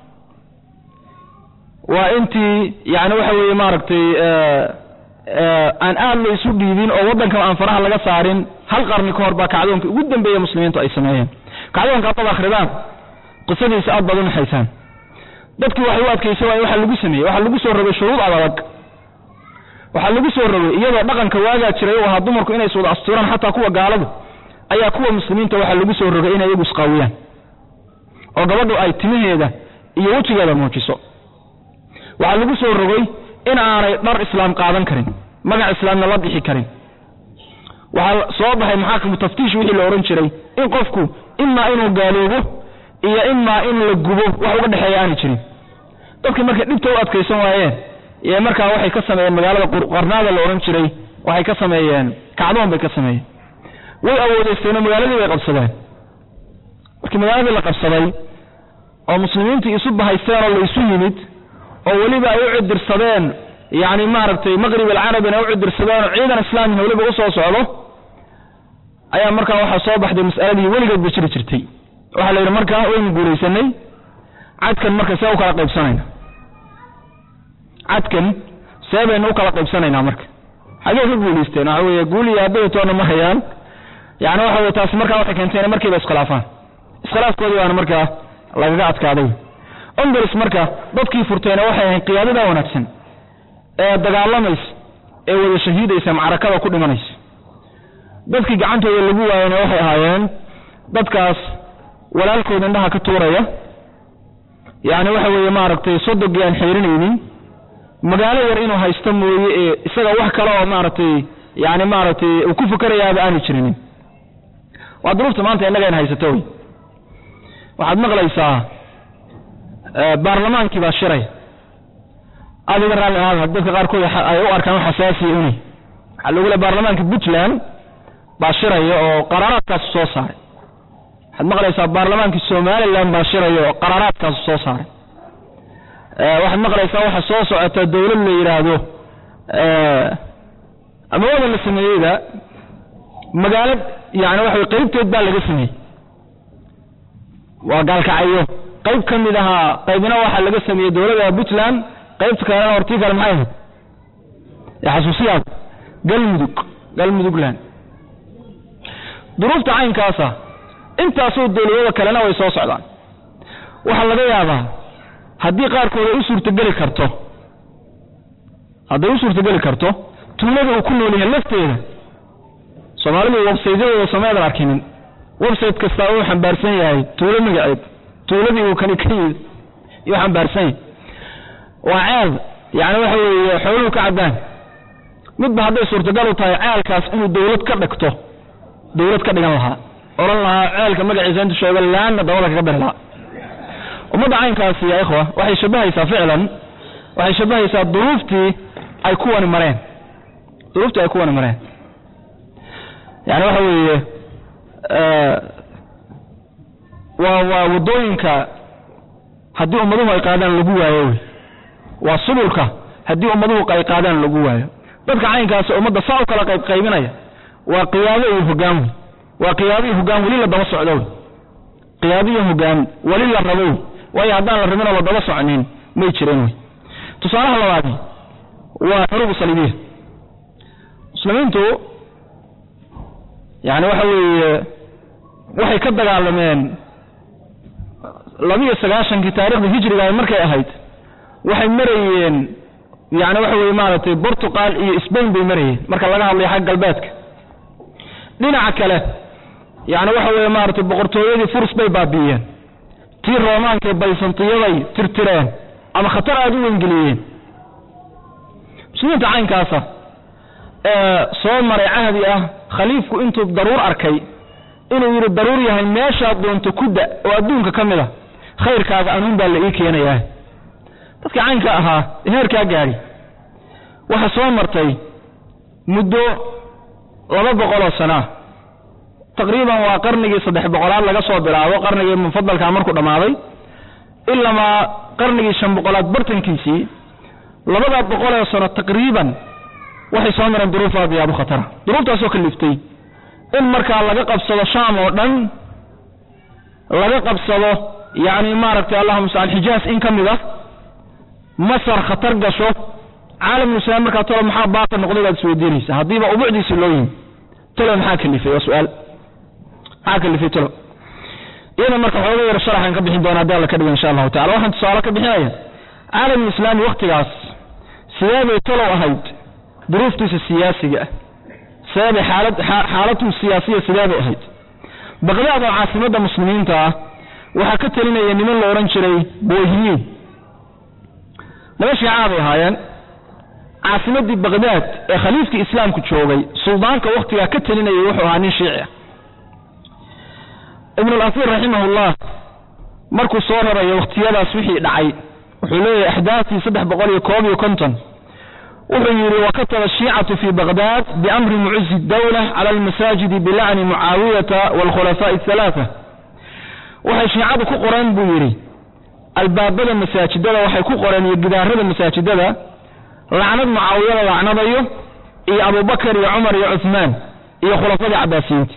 waa intii yani waxa weeye maaragtay aan aad la isu dhiibin oo waddankan aan faraha laga saarin hal qarni ka hor baa kacdoonkii ugu dambeeye muslimiintu ay sameeyeen kacdoonka haddaad akhridaan qisadiisa aad baad u naxaysaan dadkii waxay u adkaysa waay waxaa lagu sameeyey waxaa lagu soo rogay shuruud adag waxaa lagu soo rogay iyadoo dhaqanka waagaa jiray u ahaa dumarku inay iswada asturaan xataa kuwa gaaladu ayaa kuwa muslimiinta waxaa lagu soo rogay inay iyagu isqaawiyaan oo gabadhu ay timaheeda iyo wejigeeda muujiso waxaa lagu soo rogay in aanay dhar islaam qaadan karin magac islaamna la bixi karin waxaa soo baxay maxaakimu taftiish wixii la odhan jiray in qofku imaa inuu gaaloobo iyo imaa in la gubo wax uga dhexeeya aanay jirin dadkii markay dhibta u adkaysan waayeen ee markaa waxay ka sameeyeen magaalada qarnaada la odhan jiray waxay ka sameeyeen kacdoon bay ka sameeyeen way awoodeysteenoo magaaladii bay qabsadeen markii magaaladii la qabsaday oo muslimiintii isu bahaysteen oo la isu yimid oo weliba ay u cidirsadeen yani maaragtay maqrib alcarabina u cidirsadeen oo ciidan islaamiha weliba usoo socdo ayaa markaa waxaa soo baxday mas'aladii weligeedba jiri jirtay waxaa la yidhi markaa waynu guulaysanay cadkan marka see u kala qaybsanayna cadkan see baynu u kala qaybsanaynaa marka xagee ka guulaysteen waxa weeye guul iyo abaytoona ma hayaan yani waxa weye taasi markaa waxay keentay inay markiiba iskhilaafaan iskhilaafkoodii baana markaa lagaga adkaaday ondars marka dadkii furteena waxay ahayn qiyaadada wanaagsan ee dagaalamaysa ee wada shahiidaysa macrakada ku dhimanaysa dadkii gacantooda lagu waayana waxay ahaayeen dadkaas walaalkooda indhaha ka tuuraya yani waxa weeye maaragtay sodogii aan xeerinaynin magaalo yar inuu haysto mooye ee isaga wax kale oo maaragtay yani maaragtay uu ku fakerayaaba aanu jirinin waa duruufta maanta innaga in haysato wy waxaad maqlaysaa baarlamaankii baa shiray adiga raalli ahaada dadka qaarkood ay u arkaan xasaasiya uni waxaa lagu le baarlamaanka puntland baa shiraya oo qaraaraadkaasu soo saaray waxaad maqlaysaa baarlamaankii somalilan baa shiraya oo qaraaraadkaasu soo saaray waxaad maqlaysaa waxa soo socota dawlad la yidhaahdo ama wadan la sameeyeyda magaalo yani waxa way qaybteed baa laga sameeyey waa gaalkacyo qayb ka mid ahaa qaybna waxaa laga sameeyey dowladda puntland qaybta kalena hortii kale maxay ahayd xasuusiyaad galmudug galmudugland duruufta caynkaasa intaasoo dowladada kalena way soo socdaan waxaa laga yaabaa haddii qaarkood ay u suurtogeli karto hadday u suurtogeli karto tuulada uu ku nool yahay lafteeda soomaalidu websaytyadooda sameedan arkinin website kastaa uu xambaarsan yahay tuulo magaceed tuuladii uu kani ka yimid yuu xambaarsan yahay waa ceel yani waxa weeye xooluhu ka cabbaan midba hadday suurtagal u tahay ceelkaas inuu dawlad ka dhigto dawlad ka dhigan lahaa odhan lahaa ceelka magaciisa intu sheego laanna dabada kaga beri lahaa ummadda caynkaasi ya ikhwa waxay shabahaysaa ficlan waxay shabahaysaa duruuftii ay kuwani mareen duruuftii ay kuwani mareen yani waxa weeye waa waa waddooyinka haddii ummaduhu ay qaadaan lagu waayo wey waa subulka haddii ummaduhu ay qaadaan lagu waayo dadka caynkaasi ummadda saa u kala qayb qaybinaya waa qiyaado iyo hogaan wey waa qiyaado iyo hogaan weli la daba socdo wey qiyaado iyo hogaan weli la rabo wey waayo haddaan la rabinoo la daba socnin may jireen wey tusaalaha labaadi waa xuruubu saliibiya muslimiintu yani waxa weeye waxay ka dagaalameen labiyo sagaashankii taarikhda hijriga markay ahayd waxay marayeen yani waxa weye maaragtay portugal iyo sbain bay marayeen marka laga hadlayo xagga galbeedka dhinaca kale yani waxa weye maaragtay boqortooyadii furs bay baabi'iyeen tii roomaanka baysantiyaday tirtireen ama khatar aada u wengeliyeen muslimiinta caynkaasa ee soo maray cahdi ah khaliifku intuu daruur arkay inuu yidhi daruur yahay meeshaad doonto kuda oo adduunka ka mid a khayrkaaga anuun baa la ii keenayaa dadkii caynka ahaa heerkaa gaadhi waxaa soo martay muddo laba boqoloo sanaa taqriiban waa qarnigii saddex boqolaad laga soo bilaabo qarnigii mufadalkaa markuu dhammaaday ilamaa qarnigii shan boqolaad bartankiisii labadaa boqolee sano taqriiban waxay soo mareen duruuf aad iyo aad u khatara duruuftaasoo kaliftay in markaa laga qabsado shaam oo dhan laga qabsado yacni maaragtay allahuma mustacaan xijaas in ka mid ah masar khatar gasho caalamulislaam markaa tolo maxaa baaqi noqday baad isweydiinaysa haddiiba ubucdiisi loo yimi tolo maxaa kalifay waa su-aal maxaa kalifay tolo iyada marka xooga yar sharaxan ka bixin doona haddi alla ka dhigo insha allahu tacala waxaan tusaale ka bixinaya caalamulislaami waktigaas sideebay tolow ahayd duruuftiisa siyaasiga ah sideebay xaalad xaalatu siyaasiya sideebay ahayd baqdaad oo caasimadda muslimiinta ah waxaa ka telinaya niman la odhan jiray boohiyiin laba shiicaa bay ahaayeen caasimaddii baqdaad ee khaliifkii islaamku joogay suldaanka wakhtigaa ka telinayay wuxuu ahaa nin shiici ah ibnulasiir raximahullah markuu soo rarayo wakhtiyadaas wixii dhacay wuxuu leeyahay axdaaftii saddex boqol iyo koob iyo konton wuxuu yidhi wakataba ashiicatu fii baqdaad biamri mucuzi dawla cala almasaajidi bilacni mucaawiyata waalkhulafaa'i ahalaaa waxay shiicadu ku qoreen buu yidhi albaabada masaajidada waxay ku qoreen iyo gidaarada masaajidada lacnad mucaawiya la lacnadayo iyo abubakar iyo cumar iyo cuhmaan iyo khulafadii cabaasiyiinta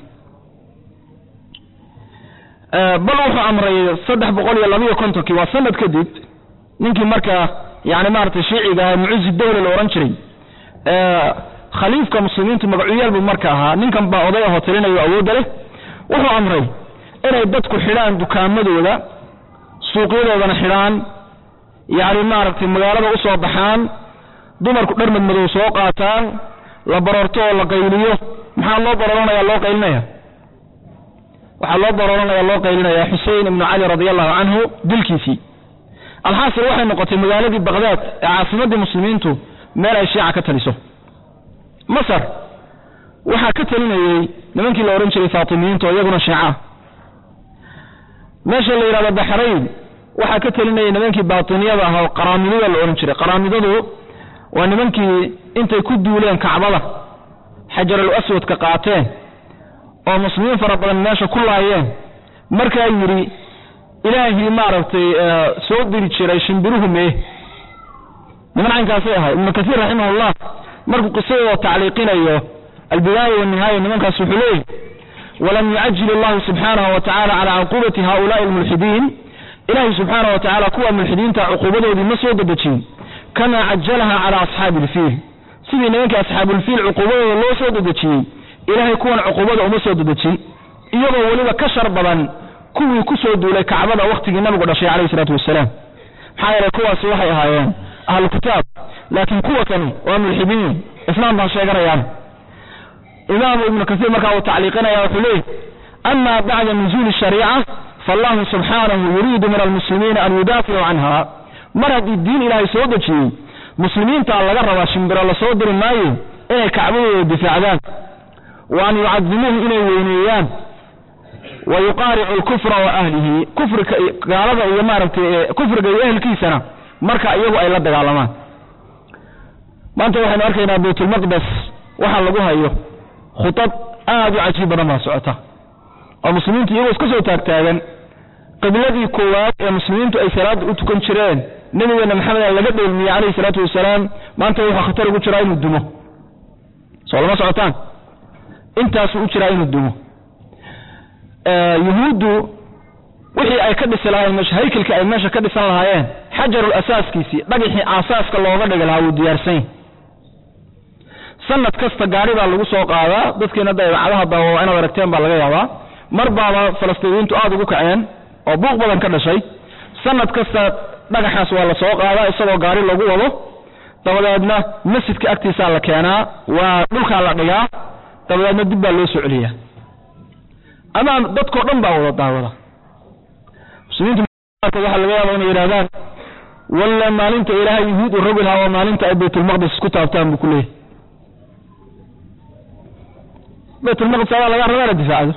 bal wuxuu amray saddex boqol iyo labiyo kontonkii waa sanad kadib ninkii markaa yani maaragtay shiiciga mucuzi dawla la odhan jiray khaliifka muslimiintu magacuyaal buu marka ahaa ninkan baa oday ahoo talinayo awoodda leh wuxuu amray inay dadku xidhaan dukaamadooda suuqyadoodana xidhaan yacni maaragtay magaalada u soo baxaan dumarku dhar madmadow soo qaataan la baroorto oo la qayliyo maxaa loo barooranaya loo qaylinaya waxaa loo barooranaya loo qaylinaya xusein ibnu cali radi allahu canhu dilkiisii alxaasil waxay noqotay magaaladii baqdaad ee caasimaddii muslimiintu meel ay shiica ka taliso masar waxaa ka talinayey nimankii la odhan jiray faatimiyiinta oo iyaguna shiica meesha la yidhahdo baxrayn waxaa ka talinayay nimankii baatiniyada ah oo qaraamidada la odhan jiray qaraamidadu waa nimankii intay ku duuleen kacbada xajarul aswadka qaateen oo muslimiin fara badan meesha ku laayeen markaa yidhi ilaahii maaragtay soo diri jiray shimbiruhu mee niman caynkaasay ahay ibnu kasiir raximahullah markuu qisadooda tacliiqinayo albidaaya wanihaaya nimankaas wuxuu leeyahy walam yucajil allahu subxaanahu wa tacala calaa cuquubati haulaai almulxidiin ilaahay subxaanahu wa tacala kuwa mulxidiinta cuquubadoodii ma soo dedejin kamaa cajalaha calaa asxaabi ilfiil sidii nimankii asxaabulfiil cuquubadooda loo soo dedejiyey ilaahay kuwan cuquubada uma soo dedejin iyagoo weliba ka shar badan kuwii ku soo duulay kacbada wakhtigii nabigu dhashay calayhi isalaatu wasalaam maxaa yeelay kuwaasi waxay ahaayeen ahlu kitaab laakiin kuwa kani waa mulxidiin islaam baan sheeganayaan imaamu ibnu kasiir markaa uu tacliiqinaya wuxuu leeyahy ama bacda nuzuuli shariica faallahu subxaanahu yuriidu min almuslimiina an yudaaficuu canha mar haddii diin ilaahay soo dejiyey muslimiintaa laga rabaa shimbiro la soo diri maayo inay kacbadooda difaacdaan wa an yucadimuuhu inay weyneeyaan wa yuqaaricu lkufra wa ahlihi kufrika gaalada iyo maaragtay kufriga iyo ehelkiisana marka iyagu ay la dagaalamaan maanta waxaynu arkaynaa baytulmaqdes waxaa lagu hayo khudad aad u cajiib badan baa socota oo muslimiintu iyagoo iska soo taagtaagan qibladii koowaad ee muslimiintu ay salaada u tukan jireen nabigeena maxamed laga dheelmiyey calayhi salaatu wasalaam maanta wuxuu khatar ugu jiraa inuu dumo soo lama socotaan intaasuu u jiraa inuu dumo yuhuuddu wixii ay ka dhisi lahaayeen haykelkii ay meesha ka dhisan lahaayeen xajarul asaaskiisii dhagixii aasaaska looga dhigi lahaa wuu diyaarsan sanad kasta gaari baa lagu soo qaadaa dadkiina da idaacadaha daawa inaad aragteen baa laga yaabaa mar baaba falastiiniyiintu aada ugu kaceen oo buuq badan ka dhashay sanad kasta dhagaxaas waa la soo qaadaa isagoo gaari lagu wado dabadeedna masjidka agtiisaa la keenaa waa dhulkaa la dhigaa dabadeedna dib baa loo soo celiyaa ama dadkao dhan baa wada daawada muslimiintu waxaa laga yaaba inay yidhahdaan walla maalinta ilaahay yuhuud u rogi lahaa oo maalinta ay baytulmaqdis isku taabtaan buu ku leeyahy baytulmaqdis adaa laga rabaa la difaacdo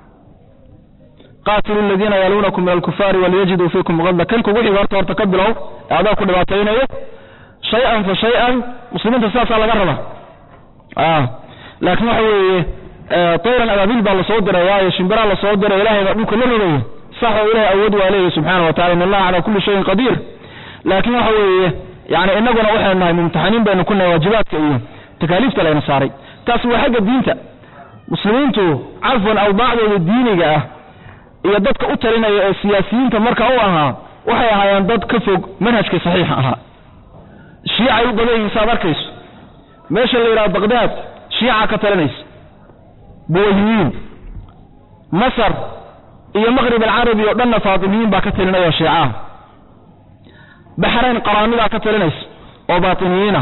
qaatilu aladiina yaluunakum min alkufaari waliyajiduu fiikum qadla kan kugu xiga horta horta ka bilow ee adaa ku dhibaataynayo shay-an fa shay-an muslimiinta sidaasaa laga rabaa laakiin waxa weeye tayran abaabiil baa lasoo diray waayo shimbiraa lasoo diray ilaahay baa dhulka la rogaya sax oo ilahay awood waa leeyahy subxaana wa tacala in allaha calaa kulli shayin qadiir laakiin waxa weeye yani inaguna waxaynu nahay mumtaxaniin baynu ku nahay waajibaadka iyo takaaliifta layna saaray taasi waa xagga diinta muslimiintu cafwan awdaacdooda diiniga ah iyo dadka u talinaya ee siyaasiyiinta marka u ahaa waxay ahaayeen dad ka fog manhajka saxiixa ahaa shiicay u badan yihiin saad arkayso meesha la yidhaha baqdaad shiica ka talinaysa buwayhiyiin masar iyo maqrib alcarabi oo dhanna faatimiyiin baa ka talinaya oo shiicaah baxrayn qaraamidaa ka talinaysa oo baatiniyiina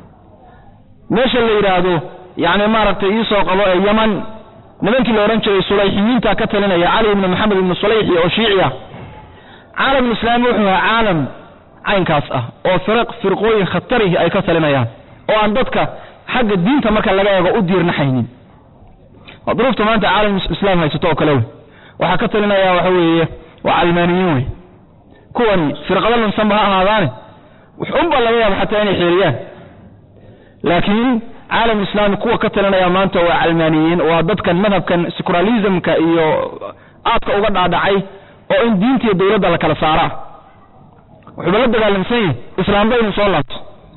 meesha la yidhaahdo yani maaragtay iisoo qabo ee yaman nimankii la odhan jiray sulayxiyiinta ka talinaya cali ibni maxamed ibni sulayxi oo shiici ah caalamulislaami wuxuu ahaa caalam caynkaas ah oo firaq firqooyin khatarihi ay ka talinayaan oo aan dadka xagga diinta marka laga eego u diirnaxaynin waa duruufta maanta caalamulislaam haysato oo kale wey waxaa ka talinaya waxa weeye waa calmaaniyiin wey kuwani firqado lunsanba ha ahaadaane wuxunba laga yaaba xataa inay xeeriyaan laakiin caalam islaami kuwa ka talinaya maanta waa calmaaniyiin waa dadkan madhabkan securalismka iyo aadka uga dhaadhacay oo in diinta iyo dowladda la kala saaraa wuxuuba la dagaalamsan yahi islaamba inuu soo laabto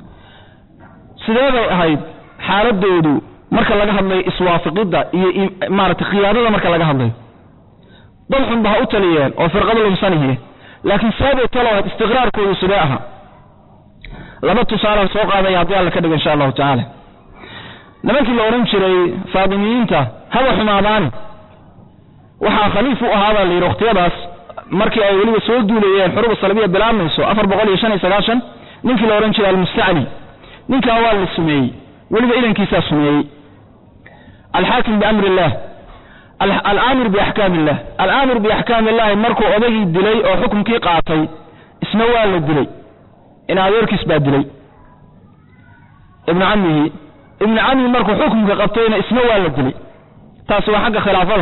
sidee bay ahayd xaaladoodu marka laga hadlayo iswaafiqidda iyo maaragtay khiyaadada marka laga hadlayo dad xunba ha u taliyeen oo firqado lumsanihiye laakiin seebay talo ahayd istiqraarkoodu sidee ahaa laba tusaalaan soo qaadaya haddii alla ka dhigo insha allahu tacaala nimankii la odhan jiray faatimiyiinta haba xumaadaani waxaa khaliif u ahaabaa la yidhi wakhtiyadaas markii ay weliba soo duulayeen xuruba salabiya bilaabmayso afar boqol iyo shan iyo sagaashan ninkii la odhan jiray almustacli ninkaa waa la sumeeyey weliba idankiisaa sumeeyey alxaakim biamri illah alaamir biaxkaam illah alaamir biaxkaam illahi markuu odagii dilay oo xukumkii qaatay isna waa la dilay in adeerkiis baa dilay ibnu camihi ibnu cami markuu xukumka qabtayna isna waa la dilay taasi waa xagga khilaafada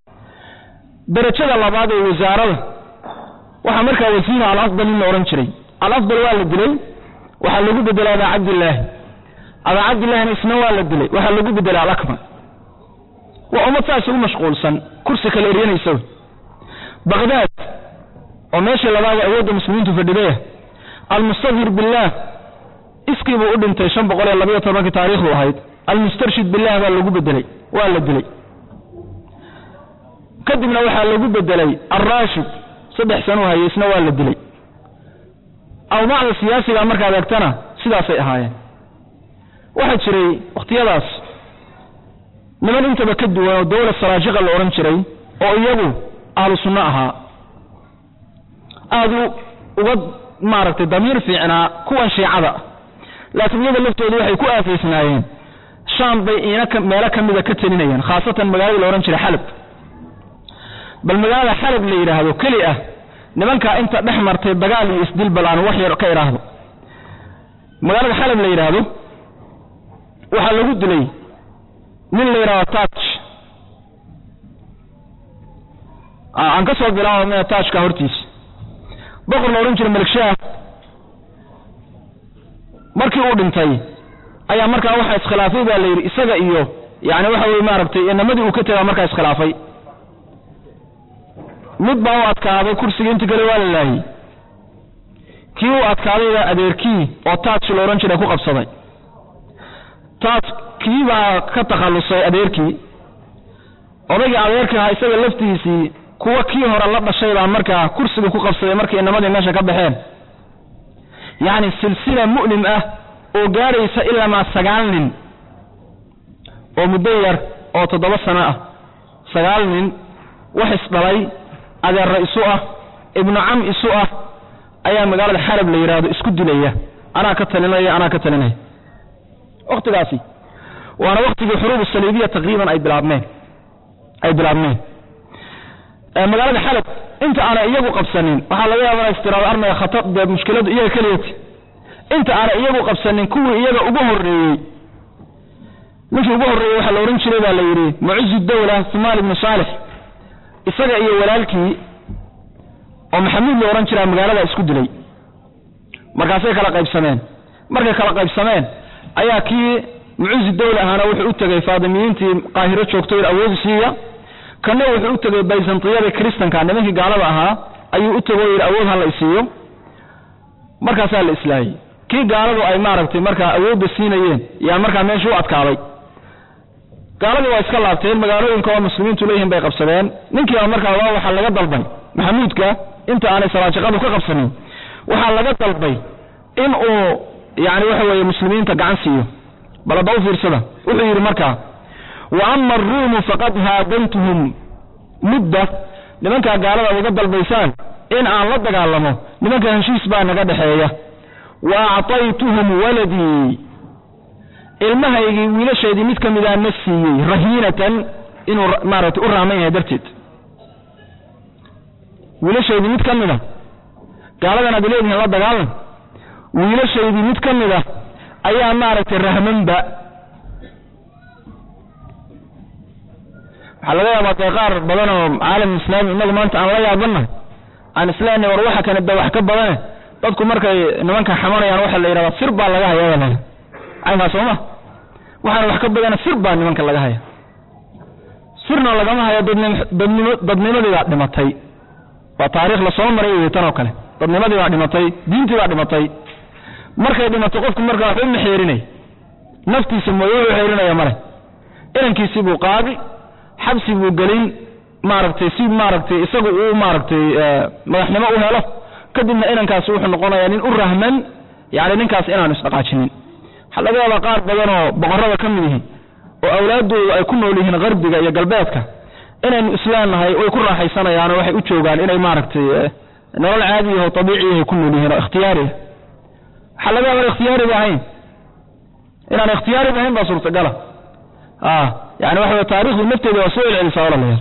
darajada labaad ee wasaarada waxaa markaa wasiina alafdal in la odhan jiray alafdal waa la dilay waxaa lagu bedelay abaa cabdillaahi abaa cabdillahina isna waa la dilay waxaa lagu bedelay alakmal waa ummad saas ugu mashquulsan kursi kale eryanaysa wey baqdaad oo meeshii labaada awoodda muslimiintu fadhidaya almustadhir billaah iskii buu u dhintay shan boqol iyo labayo tobankii taariikhdu ahayd almustarshid billah baa lagu bedelay waa la dilay kadibna waxaa lagu bedelay alraashid saddex sano u hayay isna waa la dilay awdaacda siyaasiga markaad eegtana sidaasay ahaayeen waxaa jiray wakhtiyadaas niman intaba ka duwan oo dawla saraajiqa la odhan jiray oo iyagu ahlu sunno ahaa aada uga maaragtay damiir fiicnaa kuwan shiicada laakiin iyada laftooda waxay ku aafaysnaayeen shaam bay iina meelo ka mida ka telinayeen khaasatan magaalada la odhan jiray xalab bal magaalada xalab la yidhaahdo keli ah nimankaa inta dhex martay dagaal iyo isdil bal aan wax yar ka idhaahdo magaalada xalab la yidhaahdo waxaa lagu dilay nin la yidhahdo taaj aan ka soo bilaabo taajka hortiisa boqor la odhan jiray malikshaah markii uu dhintay ayaa markaa waxaa iskhilaafay baa la yidhi isaga iyo yani waxa weye maaragtay inamadii uu ka tegaa markaa iskhilaafay mid baa u adkaaday kursigii inti kale waa la laayey kii u adkaadayba adeerkii oo taaj la odhan jiray ku qabsaday taaj kii baa ka takhallusay adeerkii odaygii adeerka ahaa isaga laftiisii kuwa kii hore la dhashay baa markaa kursiga ku qabsaday markay inamadii meesha ka baxeen yacni silsila mu'lim ah oo gaadhaysa ilamaa sagaal nin oo muddo yar oo toddoba sano ah sagaal nin wax isdhalay adeerra isu ah ibnu cam isu ah ayaa magaalada xarab la yidhaahdo isku dilaya anaa ka talinaya anaa ka talinaya wakhtigaasi waana wakhtigii xuruub saliibiya taqriiban ay bilaabmeen ay bilaabmeen magaalada xalab inta aanay iyagu qabsanin waxaa laga yaaba istiraado armaya khatar dee mushkiladu iyaga keliyati inta aanay iyagu qabsanin kuwii iyaga ugu horreeyey ninkii ugu horreeyey waxaa la odhan jiray baa la yidhi mucizu dawla sumaal ibnu saalix isaga iyo walaalkii oo maxamuud la odhan jiraa magaalada isku dilay markaasay kala qaybsameen markay kala qaybsameen ayaa kii mucuzi dawla ahaana wuxuu u tegey faadimiyiintii qaahiro joogtay awoodi siiya kanna wuxuu u tegey bayzantiyadii kristanka nimankii gaalada ahaa ayuu u tego yidhi awood ha la isiiyo markaasaa la islaayey kii gaaladu ay maaragtay markaa awoodda siinayeen yaa markaa meesha u adkaaday gaaladii waa iska laabteen magaalooyinka oo muslimiintu leeyihiin bay qabsadeen ninkiiba markaa waa waxaa laga dalbay maxamuudka inta aanay salaajiqadu ka qabsanin waxaa laga dalbay in uu yani waxa weeye muslimiinta gacan siiyo bal hadda u fiirsada wuxuu yidhi markaa wa ama aruumu faqad haadantuhum mudda nimankaa gaalada ad uga dalbaysaan in aan la dagaalamo nimanka heshiis baa naga dhexeeya wa acطaytuhum waladii ilmahaygii wiilashaydii mid ka midaa na siiyey rahiinatan inuu maaragtay u raaman yahay darteed wiilashaydii mid ka mida gaaladan aad leedihiin la dagaalan wiilashaydii mid ka mida ayaa maaragtay rahmanba waxaa laga yaabaa dee qaar badan oo caalam islaami inagu maanta aan la yaabannahay aan isleenahay war waxa kane de wax ka badane dadku markay nimanka xamanayaan waxa la yidhahdaa sir baa laga haya la caynkaa sooma waxaana wax ka badana sir baa nimanka laga haya sirna lagama hayo dadnim dadnimo dadnimadii baa dhimatay waa taariikh lasoo maray wey tan oo kale dadnimadii baa dhimatay diintii baa dhimatay markay dhimato qofku markaa wax u maxeerinay naftiisa mooye wuxuu xeerinaya male inankiisii buu qaadi xabsi buu gelin maaragtay si maaragtay isagu uu maaragtay madaxnimo u helo kadibna inankaasi wuxuu noqonayaa nin u rahman yani ninkaas inaanu isdhaqaajinin waxaa laga yaabaa qaar badan oo boqorada ka mid yihiin oo awlaaddoodu ay ku nool yihiin qarbiga iyo galbeedka inaynu islaamnahay way ku raaxaysanayaano waxay u joogaan inay maaragtay nolol caadiya oo abiiciyahay ku nool yihiin oo ikhtiyaariya waxaa laga yaaba ikhtiyaariba ahayn inaan ikhtiyaariba ahayn baa suurtagala yani waxa wey taarikhdu nafteeda waa soo celcelisaa walaalayaal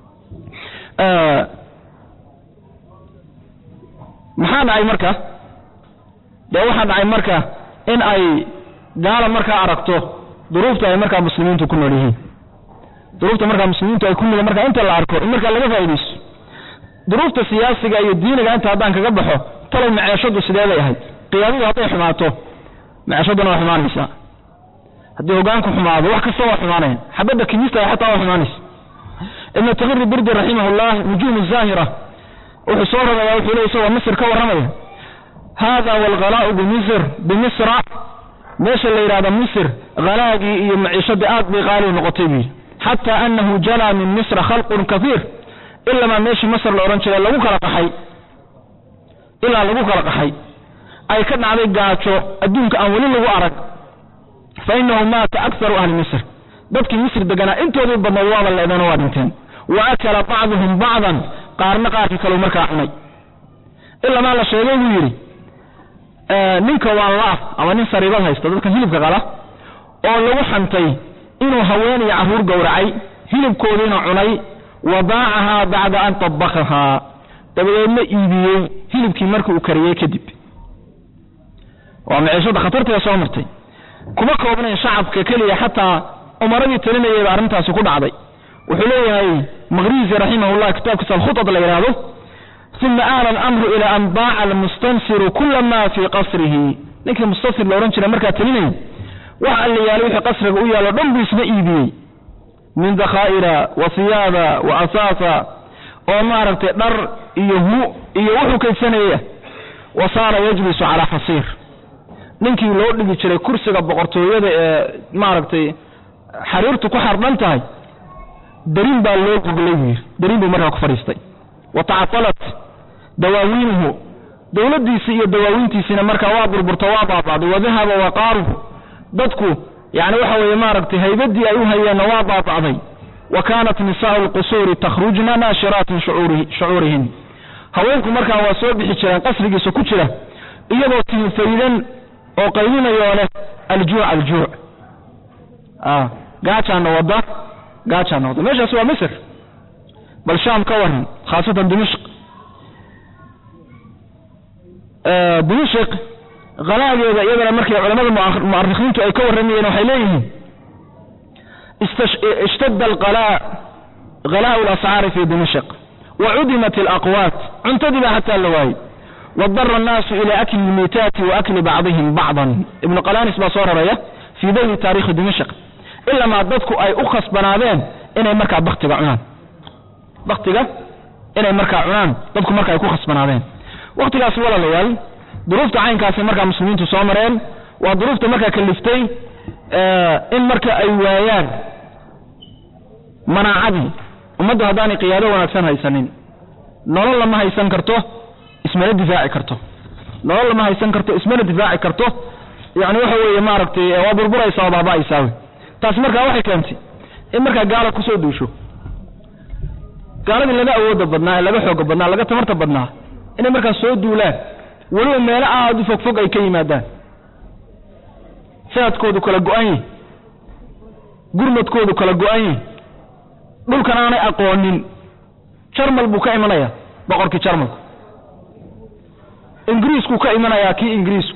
maxaa dhacay marka dee waxaa dhacay marka in ay gaala markaa aragto duruufta ay markaa muslimiintu ku nool yihiin duruufta markaa muslimiintu ay ku nool markaa inta la arko in markaa laga faaidaysto duruufta siyaasiga iyo diiniga inta haddaan kaga baxo talow maceeshadu sideeday ahayd qiyaadadu hadday xumaato maceeshaduna waa xumaanaysaa haddii hogaanku xumaado wax kasta waa xumaanayan xabadda kimista xataa waa xumaanaysa ibnu taqiri burdi raximahullah nujuum zaahira wuxuu soo raraya wuxuu le isagoo misr ka warramaya hada walghalaa'u bimisr bimisra meesha la yidhahdo misr halaagii iyo maciishadii aad bay qaali noqotay buu yidhi xataa anahu jalaa min misra khalqun kahiir ilamaa meeshii masr la odhan jiray lagu kala qaxay ilaa lagu kala qaxay ay ka dhacday gaajo adduunka aan weli lagu arag fa inahu maata akharu ahli misr dadkii misr deganaa intoodii badnayd waaba leedano waa dhinteen wa akala bacduhum bacdan qaarna qaarkii kaleu markaa cunay ilamaa la sheegay buu yidhi ninka waan laaf ama nin sariibad haysta dadka hilibka qala oo lagu xantay inuu haween iyo carruur gowracay hilibkoodiina cunay wadaacahaa bacda an tabakahaa dabadeedna iibiyey hilibkii markii uu kariyey kadib waa maciishada khatartee soo martay kuma koobnayn shacabka keliya xataa umaradii talinayayba arrintaasi ku dhacday wuxuu leeyahay maqrizi raximahullah kitaabkiisa alkhutad la yidhaahdo uma aala alamru ila an baaca almustansiru kula ma fii qasrihi ninkii mustansir la odhan jiray markaa talinayay waxa alla yaalay wixii qasriga u yaalo dhan buu isna iibiyey min dakhaa'ira wa siyaada wa asaasa oo maaragtay dhar iyo hu iyo wuxuu kaydsanayay wa saara yajlisu calaa xasiir ninkii loo dhigi jiray kursiga boqortooyada ee maaragtay xariirtu ku xardhan tahay darin baa loo goglay buu yidhi darin buu markaa ku fadhiistay wa tacatalat dawaawiinuhu dowladdiisii iyo dawaawiintiisiina markaa waa burburto waa baaba'day wadahaba waqaaruhu dadku yani waxa weeye maaragtay haybadii ay u hayeenna waa baaba'day wa kaanat nisaa'u lqusuuri takhrujna naashiraatin shucuurihin haweenku markaa waa soo bixi jireen qasrigiisa ku jira iyagoo tilfaydan oo qaybinayoo leh aljuuc aljuuc gaajaana wada gaajaana wada meeshaasi waa misr bal shaam ka waran khaasatan dimishq dimishq halaageeda iyadana markay culamada mu'arikhiintu ay ka warramayeen waxay leeyihiin ishtadda alqalaa halaa'u alascaari fi dimishq wa cudimat alaqwaat cuntadii baa xataa la waayey wadara annaasu ila akli lmiitaati wa akli bacdihim bacdan ibnu qalanis baa soo raraya fii dayli taarikhi dimishq ilamaa dadku ay u khasbanaadeen inay markaa baktiga cunaan baktiga inay markaa cunaan dadku marka ay ku khasbanaadeen wakhtigaasi walaalayaal duruufta caynkaasi markaa muslimiintu soo mareen waa duruufta markaa kaliftay in marka ay waayaan manaacadii ummaddu haddaanay qiyaado wanaagsan haysanin nolol lama haysan karto ismana difaaci karto nolol lama haysan karto ismana difaaci karto yani waxa weeye maaragtay waa burburaysaa oo baaba'aysaa taasi markaa waxay keentay in markaa gaala kusoo duusho gaaladii laga awooda badnaa ee laga xooga badnaa laga tamarta badnaa inay markaa soo duulaan weliba meelo aad u fogfog ay ka yimaadaan sanadkoodu kala go-an yahi gurmadkoodu kala go-an yahi dhulkan aanay aqoonin jarmal buu ka imanaya boqorkii jarmalku ingiriisku ka imanayaa kii ingiriisku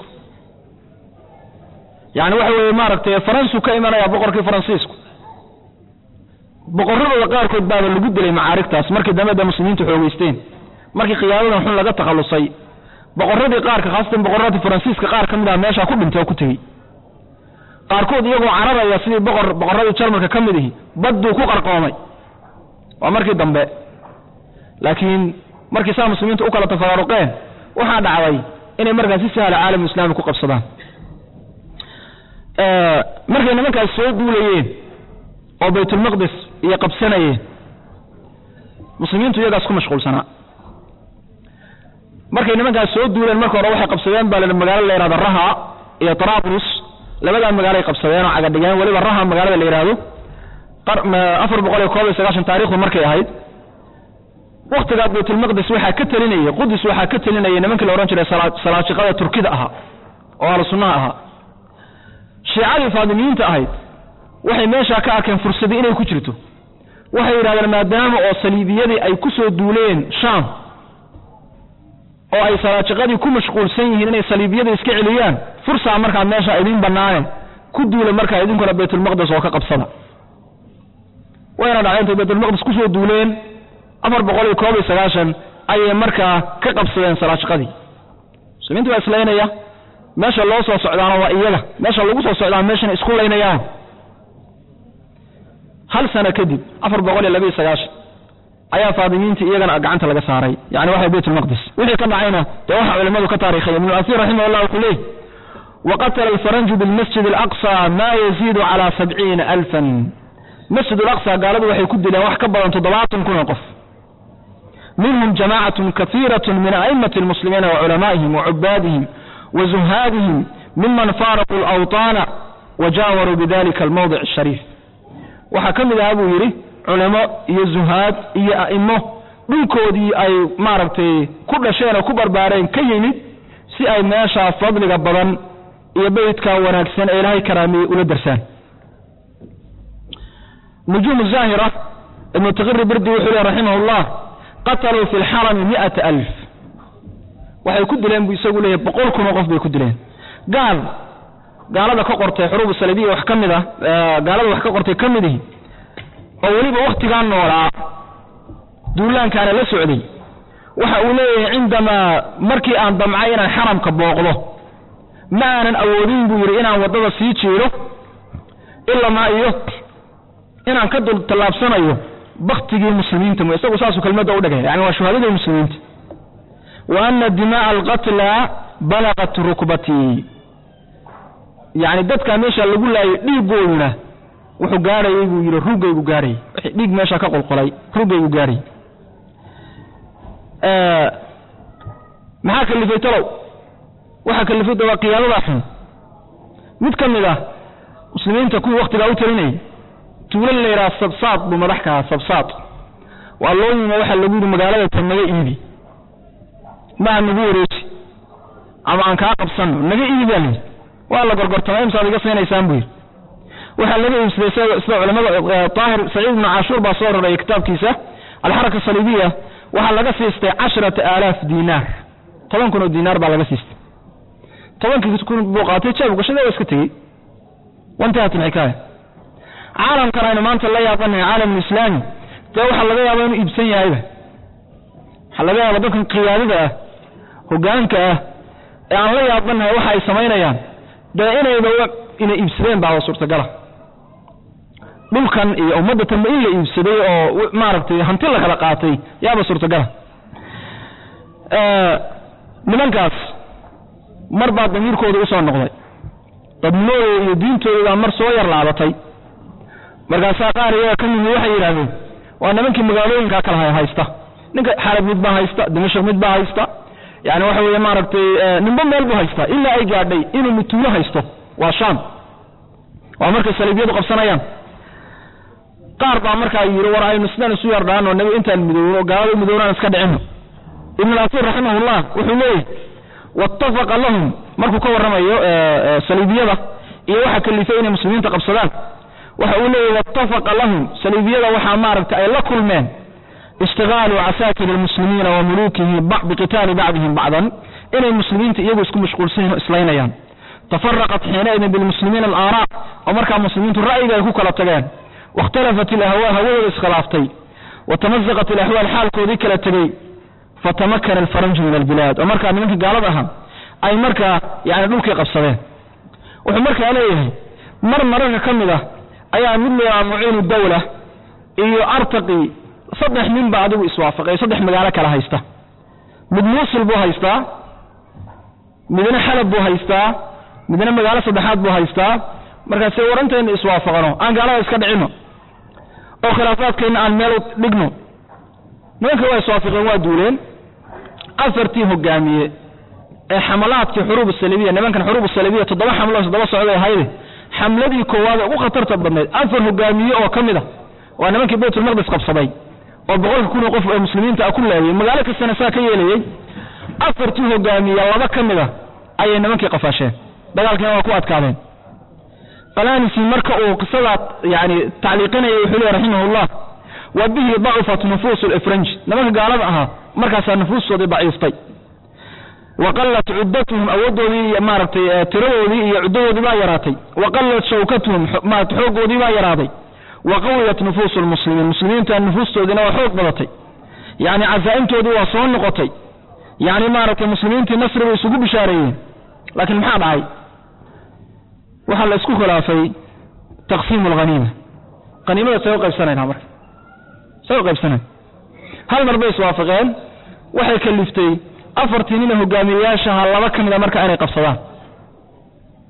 yani waxa weeye maaragtay faransuu ka imanaya boqorkii faransiisku boqoradooda qaarkood baaba lagu dilay macaarigtaas markii dambe da muslimiintu xoogeysteen markii khiyaadadan xun laga takhallusay boqoradii qaarka khaasatan boqoradii faransiiska qaar ka mid ah meeshaa ku dhintay oo ku tegey qaarkood iyagoo cararaya sidii boqor boqoradii jarmalka ka mid ihi badduu ku qarqoomay waa markii dambe laakiin markii saa muslimiintu u kala tafaraaruqeen waxaa dhacday inay markaa si sahla caalamu islaami ku qabsadaan markay nimankaas soo duulayeen oo baytulmaqdis iyo qabsanayeen muslimiintu iyagaas ku mashquulsanaa markay nimankaas soo duuleen marka hore waxay qabsadeen baa la magaalo la yihahdo raha iyo tarabrus labadaa magaaloay qabsadeen oo cagadhigeen weliba raha magaalada la yidhaahdo afar boqol iyo koob iyo sagaashan taarikhdu markay ahayd waktigaa baytulmaqdis waxaa ka telinaya qudus waxaa ka telinaya nimankii la odhan jiray salaajiqada turkida ahaa oo ahlu sunnaha ahaa shiicadii faadimiyiinta ahayd waxay meeshaa ka arkeen fursadii inay ku jirto waxay yidhahdeen maadaama oo saliibiyadii ay ku soo duuleen shaam oo ay salaajiqadii ku mashquulsan yihiin inay saliibiyada iska celiyaan fursaa markaa meesha idin bannaane ku duula markaa idinkuna baytulmaqdis oo ka qabsada wayna dhacay intay baytulmaqdis kusoo duuleen afar boqol iyo koob iyo sagaashan ayay markaa ka qabsadeen salaajiqadii muslimiinta baa islaynaya meesha loo soo socdaana waa iyaga meesha lagu soo socdaa meeshana isku laynayaan hal sano kadib afar boqol iyo labiiyo sagaashan ayaa faadimiinta iyagana gacanta laga saaray yani waxa baytulmaqdis wixii ka dhacayna dee waxa culimmadu ka taarikhaya ibnu asiir raximah llah wuxuu leeyh waqatala alfaranju bilmasjid alaqsa maa yaziidu calaa sabciina alfan masjid alaqsa gaaladu waxay ku dileen wax ka badan toddobaatan kun oo qof minhum jamaacatun kaiirat min a'immati almuslimiina wa culamaa'ihim wa cubaadihim wa zuhaadihim miman faaraquu alawطaana wa jaawaruu bidalika almawdic ashariif waxaa ka mid ahaa buu yidhi culamo iyo zuhaad iyo a'imo dhulkoodii ay maaragtay ku dhasheen oo ku barbaareen ka yimid si ay meeshaa fadliga badan iyo beytka wanaagsan ee ilaahay karaamiyey ula darsaan nujuum zaahira ibnu taqiri birdi wuxuu leh raximah llah qataluu fi lxarami miata alf waxay ku dileen buu isagu leeyahy boqol kun oo qof bay ku dileen gaal gaalada ka qortay xuruub salibiya wax ka mid ah gaalada wax ka qortay ka mid ihi oo weliba wakhtigaa noolaa duulaankaana la socday waxa uu leeyahay cindamaa markii aan damcay inaan xaramka booqdo ma aanan awoodin buu yidhi inaan waddada sii jiiro ilamaa iyo inaan ka dul tallaabsanayo baktigii muslimiinta m isagu saasuu kelmadda u dhigay yani waa shuhadadii muslimiinta wa ana dima'a alqatla balaqat rukbatii yani dadkaa meesha lagu laayay dhiigooduna wuxuu gaarhayay buu yidhi ruggaygu gaarhayay wixii dhiig meesha ka qolqolay ruggaygu gaarhayay maxaa kalifay talow waxaa kalifay daba qiyaadadaa xun mid ka mid ah muslimiinta kuwii waktigaa u talinayay tuulo la yidhaha sabsaad buu madax ka ahaa sabsaad waa loo yimo waxaa lagu yidhi magaalada tan naga iibi maa nagu wareeji ama aan kaa qabsanno naga iibi baa layidhi waa la gorgortamay imsaad iga siinaysaan buu yidhi waxaa laga iibsaday sida culamada daahir saciid ibnu cashuur baa soo raraya kitaabkiisa alxaraka saliibiya waxaa laga siistay casharata aalaaf diinaar toban kun oo diinaar baa laga siistay tobankii kun buu qaatay jeeb gashada waa iska tegey wantahat alxikaaya caalamkan aynu maanta la yaabanahay caalamulislaami dee waxaa laga yaaba inuu iibsan yahayba waxaa laga yaaba dadkan qiyaadada ah hogaanka ah ee aan la yaabanahay waxa ay samaynayaan dee inayba inay iibsadeen baa suurtagala dhulkan iyo ummadda tanba in la iibsaday oo maaragtay hanti la kala qaatay yaaba suurtagala nimankaas mar baa damiirkooda usoo noqday dadnimadooda iyo diintooda baa mar soo yar laabatay markaasaa qaar iyaga ka mimi waxay yidhaahdeen waa nimankii magaalooyinkaa kala haysta ninka xalab mid baa haysta dimashaq mid baa haysta yani waxa weeye maaragtay ninba meel buu haystaa ilaa ay gaadhay inuu mituulo haysto waa shaam waa markay saliibyadu qabsanayaan qaar baa markaa yidhi war aynu sidaan isu yardhaano nabi intaan midoowno gaalada midownaan iska dhicino ibn al-asiir raximahullah wuxuu leeyahy wattafaqa lahum markuu ka warramayo saliibiyada iyo waxa kalifay inay muslimiinta qabsadaan waxa uu leeyahy wattafaqa lahum saliibiyada waxaa maaragtay ay la kulmeen ishtigaalu casaakir almuslimiina wa muluukihi biqitaali bacdihim bacdan inay muslimiinta iyagu isku mashquulsanyihin o islaynayaan tafaraqat xiinaidin bilmuslimiina alaaraa oo markaa muslimiintu ra'yiga ay ku kala tageen waاkhtalafat ilahwaa hawadooda iskhilaaftay watamazaqat ilaxwaal xaalkoodii kala tegey fatamakana alfaranju min albilaad oo markaa nimankii gaalada ahaa ay markaa yani dhulkii qabsadeen wuxuu markaa leeyahay mar mararka ka mid ah ayaa mid layahaa muciinu dawla iyo artaqi saddex nin ba adigu iswaafaqay saddex magaalo kala haysta mid muusil buu haystaa midna xalab buu haystaa midna magaalo saddexaad buu haystaa markaase warantayna iswaafaqno aan gaalada iska dhicino oo khilaafaadkeenna aan meel dhigno nimanka waa iswaafaqeen waa duuleen afartii hogaamiye ee xamalaadkii xuruub salibiya nimankan xuruub salibiya toddoba xamlo toddoba socday ahayde xamladii koowaad ee ugu khatarta badnayd afar hogaamiye oo ka mid a waa nimankii baytulmaqdis qabsaday oo boqolka kun oo qof ee muslimiinta ah ku laayay magaalo kastana saa ka yeelayey afartii hogaamiye laba ka mid a ayay nimankii qafaasheen dagaalkiina waa ku adkaadeen falanisi marka uu qisadaa yani tacliiqinaya wuxuu leey raximahullah wa bihi dacufat nufuusu lifranji nimanka gaalada ahaa markaasaa nufuustoodii daciiftay wa qallat cuddatuhum awooddoodii iyo maaragtay tiradoodii iyo cuddadoodii baa yaraatay wa qallat shawkatuhum maarata xooggoodii baa yaraaday wa qawiyat nufuusu lmuslimiin muslimiinta nufuustoodiina waa xoog badatay yani casaa'imtoodii waa soo noqotay yani maaragtay muslimiintii nasri bay isugu bishaareeyeen laakiin maxaa dhacay waxaa la isku khilaafay taqsiimu alhaniima haniimada say u qaybsanaynaa marka say u qaybsanayn hal mar bay iswaafaqeen waxay kaliftay afartii nina hogaamiyeyaashaha laba ka mida marka inay qabsadaan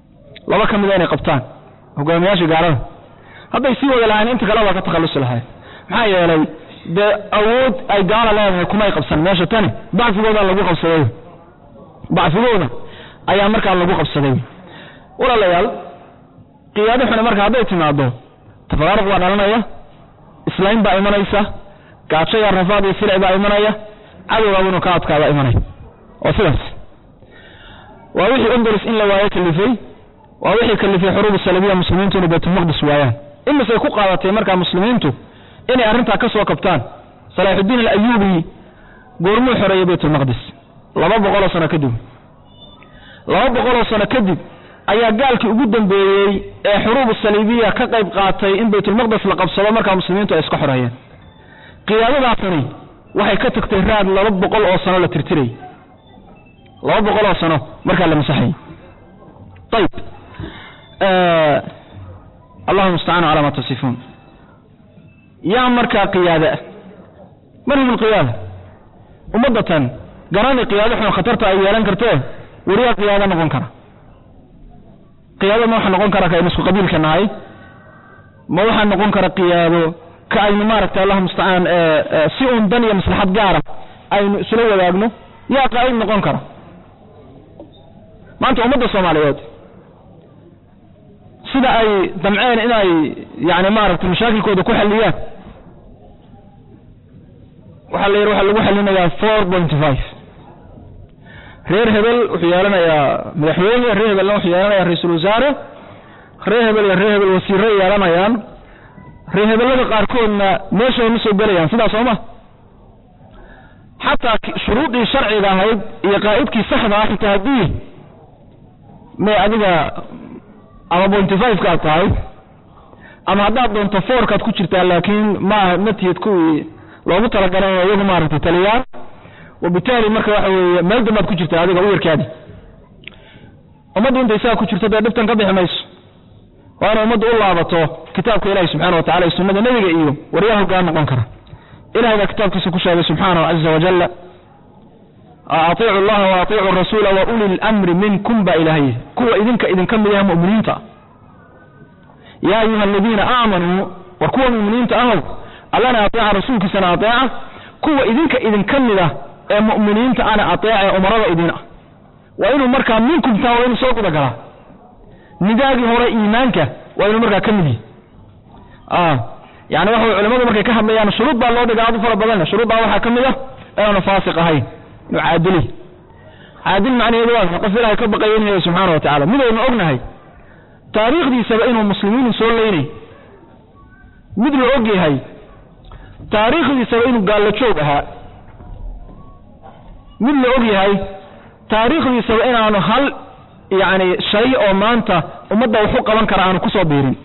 laba ka mida inay qabtaan hogaamiyaasha gaalada hadday sii wada lahayn inta kale waa ka takhallusi lahayn maxaa yeelay dee awood ay gaala leedahay kumay qabsan meesha tani dacfigooda lagu qabsaday dacfigooda ayaa markaa lagu qabsaday walaalayaal qiyaado xune marka hadday timaado tafaraaruq baa dhalanaya islayn baa imanaysa gaajo iyo rafaad iyo silic baa imanaya cadowgaaba inuu ka adkaada imanaya oo sidaas waa wixii unduris in la waayo kalifay waa wixii kalifay xuruub salabiya muslimiintu inay baytulmaqdis waayaan imisay ku qaadatay markaa muslimiintu inay arrintaa ka soo kabtaan salaaxudiin alayuubi goormuu xoreeyey baytulmaqdis laba boqoloo sano kadib laba boqoloo sano kadib ayaa gaalkii ugu dambeeyey ee xuruub saliibiya ka qayb qaatay in baytulmaqdes la qabsado markaa muslimiintu ay iska xoreeyeen qiyaadadaasani waxay ka tagtay raad laba boqol oo sano la tirtirayy laba boqol oo sano markaa la masaxayy ayib allahu mustacaan calaa ma tasifuun yaa markaa qiyaada ah man hum alqiyaada ummaddatan garanay qiyaado xun khatarta ay yeelan kartee weriyaa qiyaado noqon kara qiyaado ma waxaa noqon kara ka aynu isku qabiilka nahay ma waxaa noqon kara qiyaado ka aynu maaragtay allahu mustacaan si uun dan iyo maslaxad gaara aynu isula wadaagno yaa qaa'id noqon kara maanta ummadda soomaaliyeed sida ay damceen inay yani maaragtay mashaakilkooda ku xalliyaan waxaa la yidhi waxaa lagu xallinayaa four point five reer hebel wuxuu yeelanayaa madaxweyne reer hebelna wuxuu yeelanayaa ra-iisul wasaare reer hebel iyo reer hebel wasiirre yeelanayaan reer hebellada qaarkoodna meeshay ma soo gelayaan sidaas soo ma xataa shuruudii sharciga ahayd iyo qaa'idkii saxda ah xitaa haddii may adiga ama pointy five kaad tahay ama haddaad doonto foorkaad ku jirtaa laakiin maaha ma tihid kuwii loogu talagalay inay iyagu maaragtay taliyaan wabitaali marka waxa weeye meel dambaad ku jirtaa adiga u yarkaadi ummaddu intay saa ku jirto dee dhibtan ka bixi mayso waa inay ummaddu u laabato kitaabka ilahi subxana wa tacala iyo sunnada nebiga iyo waryaa hoggaan noqon kara ilahay baa kitaabkiisa ku sheegay subxaanahu caza wajalla atiicu allaha wa atiicu rasuula wa uli lamri minkum baa ilaahay kuwa idinka idinka mid yaha mu'miniinta yaa ayuha aladiina aamanuu war kuwa mu'miniinta ahow allana ateeca rasuulkiisana ateeca kuwa idinka idinka mid ah ee mu'miniinta ana ateeca ee umarada idin ah waa inuu markaa minkum taa waa inuu soo guda galaa nidaagii hore iimaanka waa inuu markaa ka mid yihi yani waxa culimadu markay ka hadlayaan shuruud baa loo dhiga aad u fara badan shuruuddaa waxaa ka mid ah inaanu faasiq ahayn inuu caadili caadil macnaheedu waa qof ilaahay ka baqayanaya subxaana wa tacala midaynu ognahay taariikhdiisaba inuu muslimiinu soo leynay mid la og yahay taariikhdiisaba inuu gaallo joog ahaa mid la og yahay taariikhdiisaba inaanu hal yacni shay oo maanta ummadda waxu qaban kara aanu ku soo biirin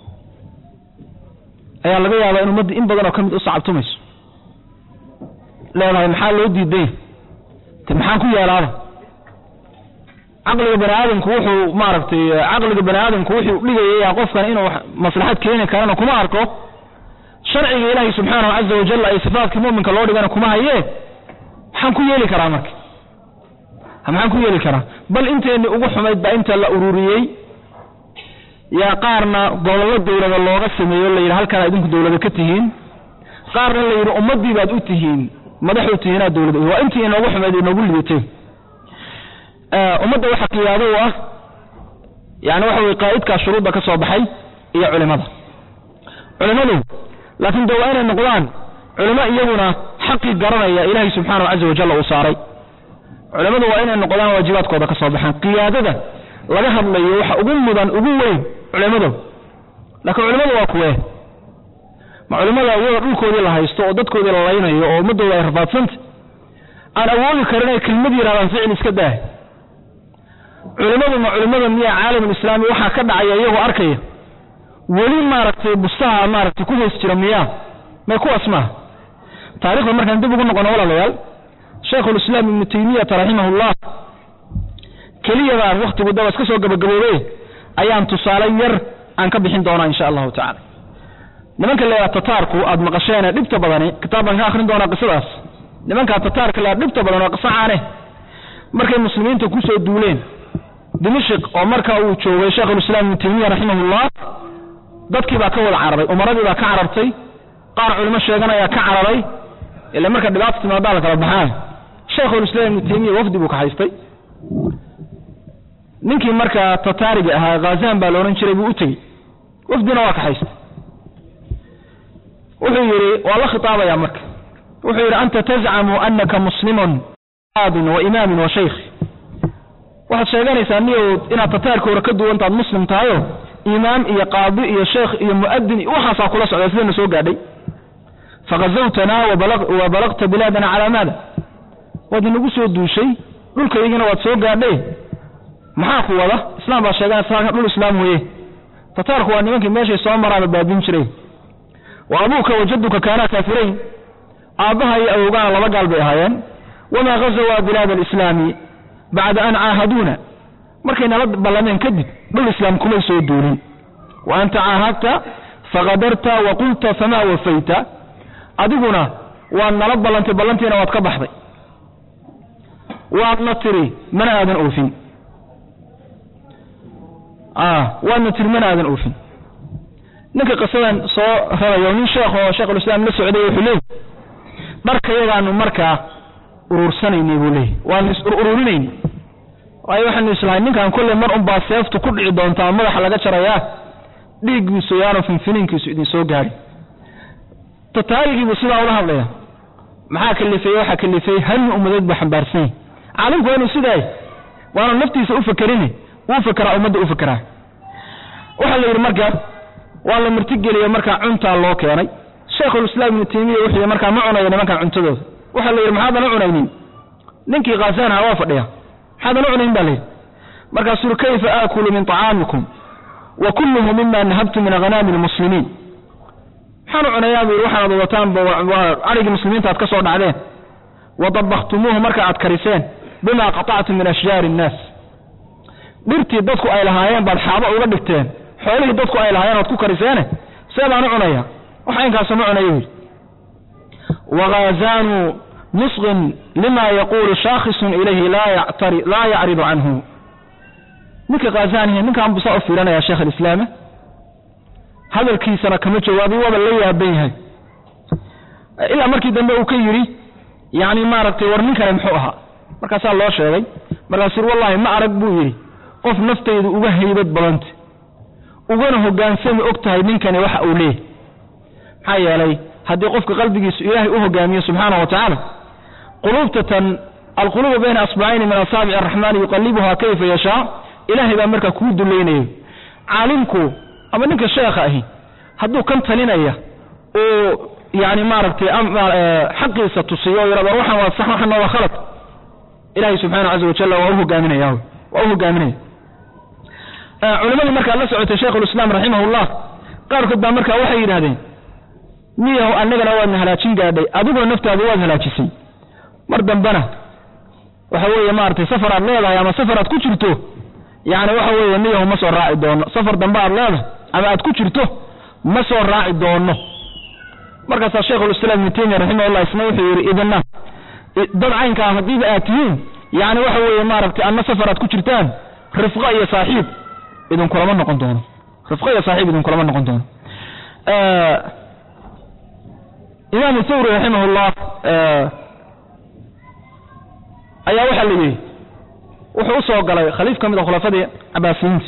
ayaa laga yaabaa in ummadda in badan oo ka mid u sacabtumayso leedahay maxaa loo diiday te maxaan ku yeelaaba caqliga bani aadamku wuxuu maaragtay caqliga bani aadamku wuxuu dhigayaya qofkan inuu maslaxad keeni karana kuma arko sharciga ilaahay subxaanahu caza wajal ay sifaatkii mu'minka loo dhigana kuma hayee maxaan ku yeeli karaa marka maxaan ku yeeli karaa bal inteenni ugu xumayd baa inta la ururiyey yaa qaarna gobollo dawlada looga sameeyo la yidhi halkaan idinku dawlada ka tihiin qaarna la yidhi ummaddii baad u tihiin madax u tihiin aad dawlad waa intii inoogu xumayd inoogu lidatay ummadda waxa qiyaado u ah yani waxa weye qaa'idkaa shuruudda ka soo baxay iyo culimada culimadu laakiin de waa inay noqdaan culimo iyaguna xaqii garanaya ilaahay subxaanahu caza wajalla uu saaray culimadu waa inay noqdaan waajibaadkooda ka soo baxaan qiyaadada laga hadlayo waxa ugu mudan ugu weyn culimadu laakiin culimadu waa kuwee ma culimada iyagoo dhulkoodii la haysto oo dadkoodii la laynayo oo ummadooda ay rafaadsanta aan awoodi karin ay kelmad yidhahdaan ficil iska daah culimadu ma culimada miyaa caalamulislaami waxaa ka dhacaya iyagoo arkaya weli maaragtay bustaha maaragtay ku hoos jira miyaa may kuwaas maaha taarikhda markaan dib ugu noqono walaalayaal shaykhulislaam ibnu taymiyata raximahullah keliyadaan wakhtigu daba iska soo gabagaboobe ayaan tusaale yar aan ka bixin doonaa insha allahu tacala nimanka la yidhaha tataarku aad maqasheene dhibta badani kitaab baan ka akhrin doonaa qisadaas nimankaa tataarka la dhibta badan waa qiso caane markay muslimiinta kusoo duuleen dimashik oo marka uu joogay sheekhulislaam ibnu taymiya raximahullah dadkii baa ka wada cararay umaradii baa ka carartay qaar culimo sheeganayaa ka cararay ila marka dhibaata timaadaa la kala baxaa sheekhulislaam ibnu taymiya wafdi buu ka haystay ninkii markaa tataariga ahaa khazan baa la odhan jiray buu u tegey wafdina waa ka haystay wuxuu yidhi waa la khitaabaya marka wuxuu yidhi anta tazcamu anaka muslimun aadin wa imaamin wa shaykh waxaad sheeganaysaa niyow inaad tataarka hore ka duwantaad muslim tahayo imaam iyo qaadi iyo sheekh iyo mu'adin iyo waxaasaa kula socda sidana soo gaadhay faghazawtanaa wa balagta bilaadana calaa maada waad inagu soo duushay dhulkaygina waad soo gaadhay maxaa ku wada islaam baa sheeganaysa dhul islaam weeye tataarku waa nimankii meeshay soo maraaba baabin jiray wa abuuka wajaduka kaanaa kaafirayn aabbaha iyo awowgaana laba gaal bay ahaayeen wamaa ghazawaa bilaada alislaami bacda an caahaduuna markay nala ballameen kadib dhul islaam kumay soo duulin wa anta caahadta fakadarta wa qulta famaa wafayta adiguna waad nala ballantay ballantiina waad ka baxday waadna tiri mana aadan oofin waadna tiri mana aadan oofin ninka qisadan soo rarayo nin sheekh oo sheekhulislaam la socday wuxuu leeyay dharkayagaanu markaa uruursanaynay buu leeyay waanu is ururinayna waayo waxaanu islahay ninkan kolley mar unbaa seeftu ku dhici doontaa madaxa laga jarayaa dhiiggiisu yaanu finfiniinkiisu idin soo gaari tataarigiibuu sidaa ula hadlaya maxaa kalifeeye waxaa kalifeeye hami ummadeed buu xambaarsan yahy caalimku waa inuu sidaay waanu naftiisa u fakerine uu fakeraa ummadda u fakeraa waxaa la yidhi marka waa la martigeliye markaa cuntaa loo keenay sheekhulislaam ibnu taymiya wuxuu yidhi markaa ma cunayo nimankan cuntadooda waxaa la yidhi maxaadan u cunaynin ninkii khaasaanha waa fadhiya maxaadan u cunayn baa layidhi markaasuu yidhi kayfa aakulu min طacaamikum wa kulluhu mima nahabtu min aghanaami lmuslimiin maxaan u cunayaa buu yidhi waxaad wadataan cadhigii muslimiinta aad ka soo dhacdeen wa dabaktumuuhu marka aad kariseen bima qaطactum min ashjaari innaas dhirtii dadku ay lahaayeen baad xaabo uga dhigteen xoolihii dadku ay lahaayeen oad ku kariseene see baan u cunaya waxa inkaasa ma cunayo yidhi waghazaanu nusqin lima yaquulu shaakhisun ilayhi laa yacridu canhu ninka khazanihi ninkaan buu saa u fiiranaya sheekh alislaama hadalkiisana kama jawaabay waaba la yaaban yahay ilaa markii dambe uu ka yidhi yani maaragtay war ninkani muxuu ahaa markaasaa loo sheegay markaasuu yidhi wallahi ma arag buu yidhi qof naftaydu uga haybad badanta ugana hogaansami og tahay ninkani waxa uu leeyahy maxaa yeelay haddii qofka qalbigiisu ilaahay u hogaamiyo subxaana wa tacaala quluubtatan alquluubu bayna asbacayni min asaabici araxmaani yuqalibuhaa kayfa yashaa ilaahay baa markaa kuu dulaynayo caalimku ama ninka sheekha ahi hadduu kan talinaya uu yani maaragtay xaqiisa tusiyo o yidhahdo waxaan waa sax waxana waa khalad ilahay subxaana caza wajalla waa u hogaaminaya waa u hogaaminaya culimadii markaa la socotay sheikhulislaam raximahullah qaarkood baa markaa waxay yidhahdeen miyahu annagana waadna halaajin gaadhay adigoo naftaadu waad halaajisay mar dambena waxa weeye maaragtay safar aad leedahay ama safar aad ku jirto yani waxa weeye miyahu ma soo raaci doono safar dambe aad leedahay ama aad ku jirto ma soo raaci doono markaasaa sheikhulislaam ibnu taymiya raximahullah isna wuxuu yidhi idina dad caynkaa haddiiba aad tihiin yani waxa weeye maaragtay anna safar aad ku jirtaan rifqo iyo saaxiib idinkulama noqon doono rifqo iyo saaxiib idinkulama noqon doono imaamu thawri raximahullah ayaa waxaa la yidhi wuxuu u soo galay khaliif ka mid a khulafadii cabaasiyiinta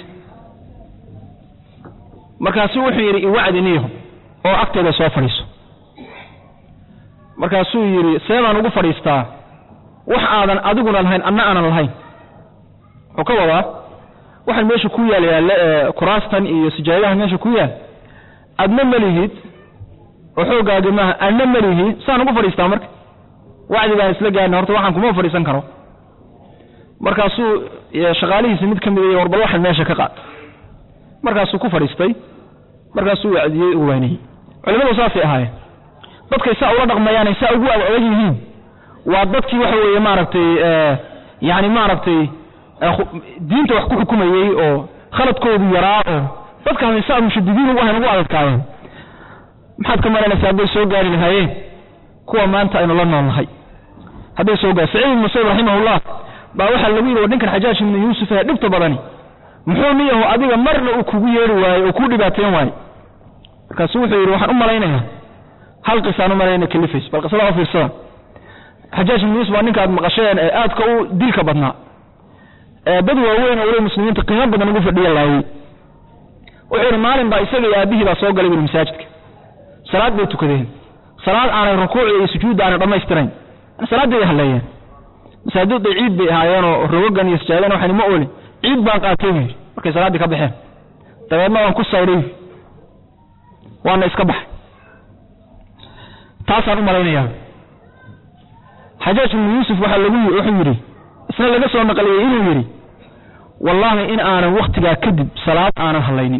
markaasuu wuxuu yidhi iwacdi niyaho oo agteeda soo fadhiiso markaasuu yidhi seebaan ugu fadhiistaa wax aadan adiguna lahayn anna aanan lahayn wuxuu ka wadaa waxaan meesha ku yaal yaal kuraastan iyo sijaayadaha meesha ku yaal adna malihid oo xoogaagi maaha adna malihi saan ugu fadhiistaa marka wacdi baan isla gaarna horta waxaan kuma fadhiisan karo markaasuu shaqaalihiisi mid ka mid y warbal waxan meesha ka qaad markaasuu ku fadhiistay markaasuu wacdiyey u waaniyey culimadu saasay ahaayeen dadkay saa ula dhaqmayaanay saa ugu adag yihiin waa dadkii waxa weeye maaragtay yani maaragtay diinta wax ku xukumayey oo khaladkoodu yaraa oo dadkaasi saa mushadidiin ugu ahayn ugu adadkaayeen maxaad ka maranaysaa hadday soo gaari lahaayeen kuwa maanta aynu la nool nahay hadday soo gaar saciid ibn musayib raximahullah baa waxaa lagu yidhi war ninkan xajaaj ibnu yuusuf ee dhibta badani muxuu niyahu adiga marna uu kugu yeeri waaye oo kuu dhibaateen waaye markaasu wuxuu yidhi waxaan u malaynayaa hal qisaan u malayna kalifays bal qisada u fiirsada xajaaj ibnu yuusuf waa ninka aad maqasheen ee aadka u dilka badnaa ee dad waaweyn oo weli muslimiinta qiimo badan ugu fadhiya laayey wuxuu yidhi maalin baa isaga iyo aabihii baa soo galay buli masaajidka salaad bay tukadeen salaad aanay rukuucda iyo sujuudda aanay dhammaystirayn salaaday halleeyeen masaajidda ciid bay ahaayeenoo rogogan iyo sajaadan waxaan ma oolin ciid baan qaatay buu yidhi markay salaaddii ka baxeen dabeedna waan ku sayray waana iska baxay taasaan u malaynayaa xajaaj ibnu yuusuf waxaa lagu wuxuu yidhi isna laga soo naqliyey inuu yidhi wallaahi in aanan wakhtigaa kadib salaad aanan hallaynin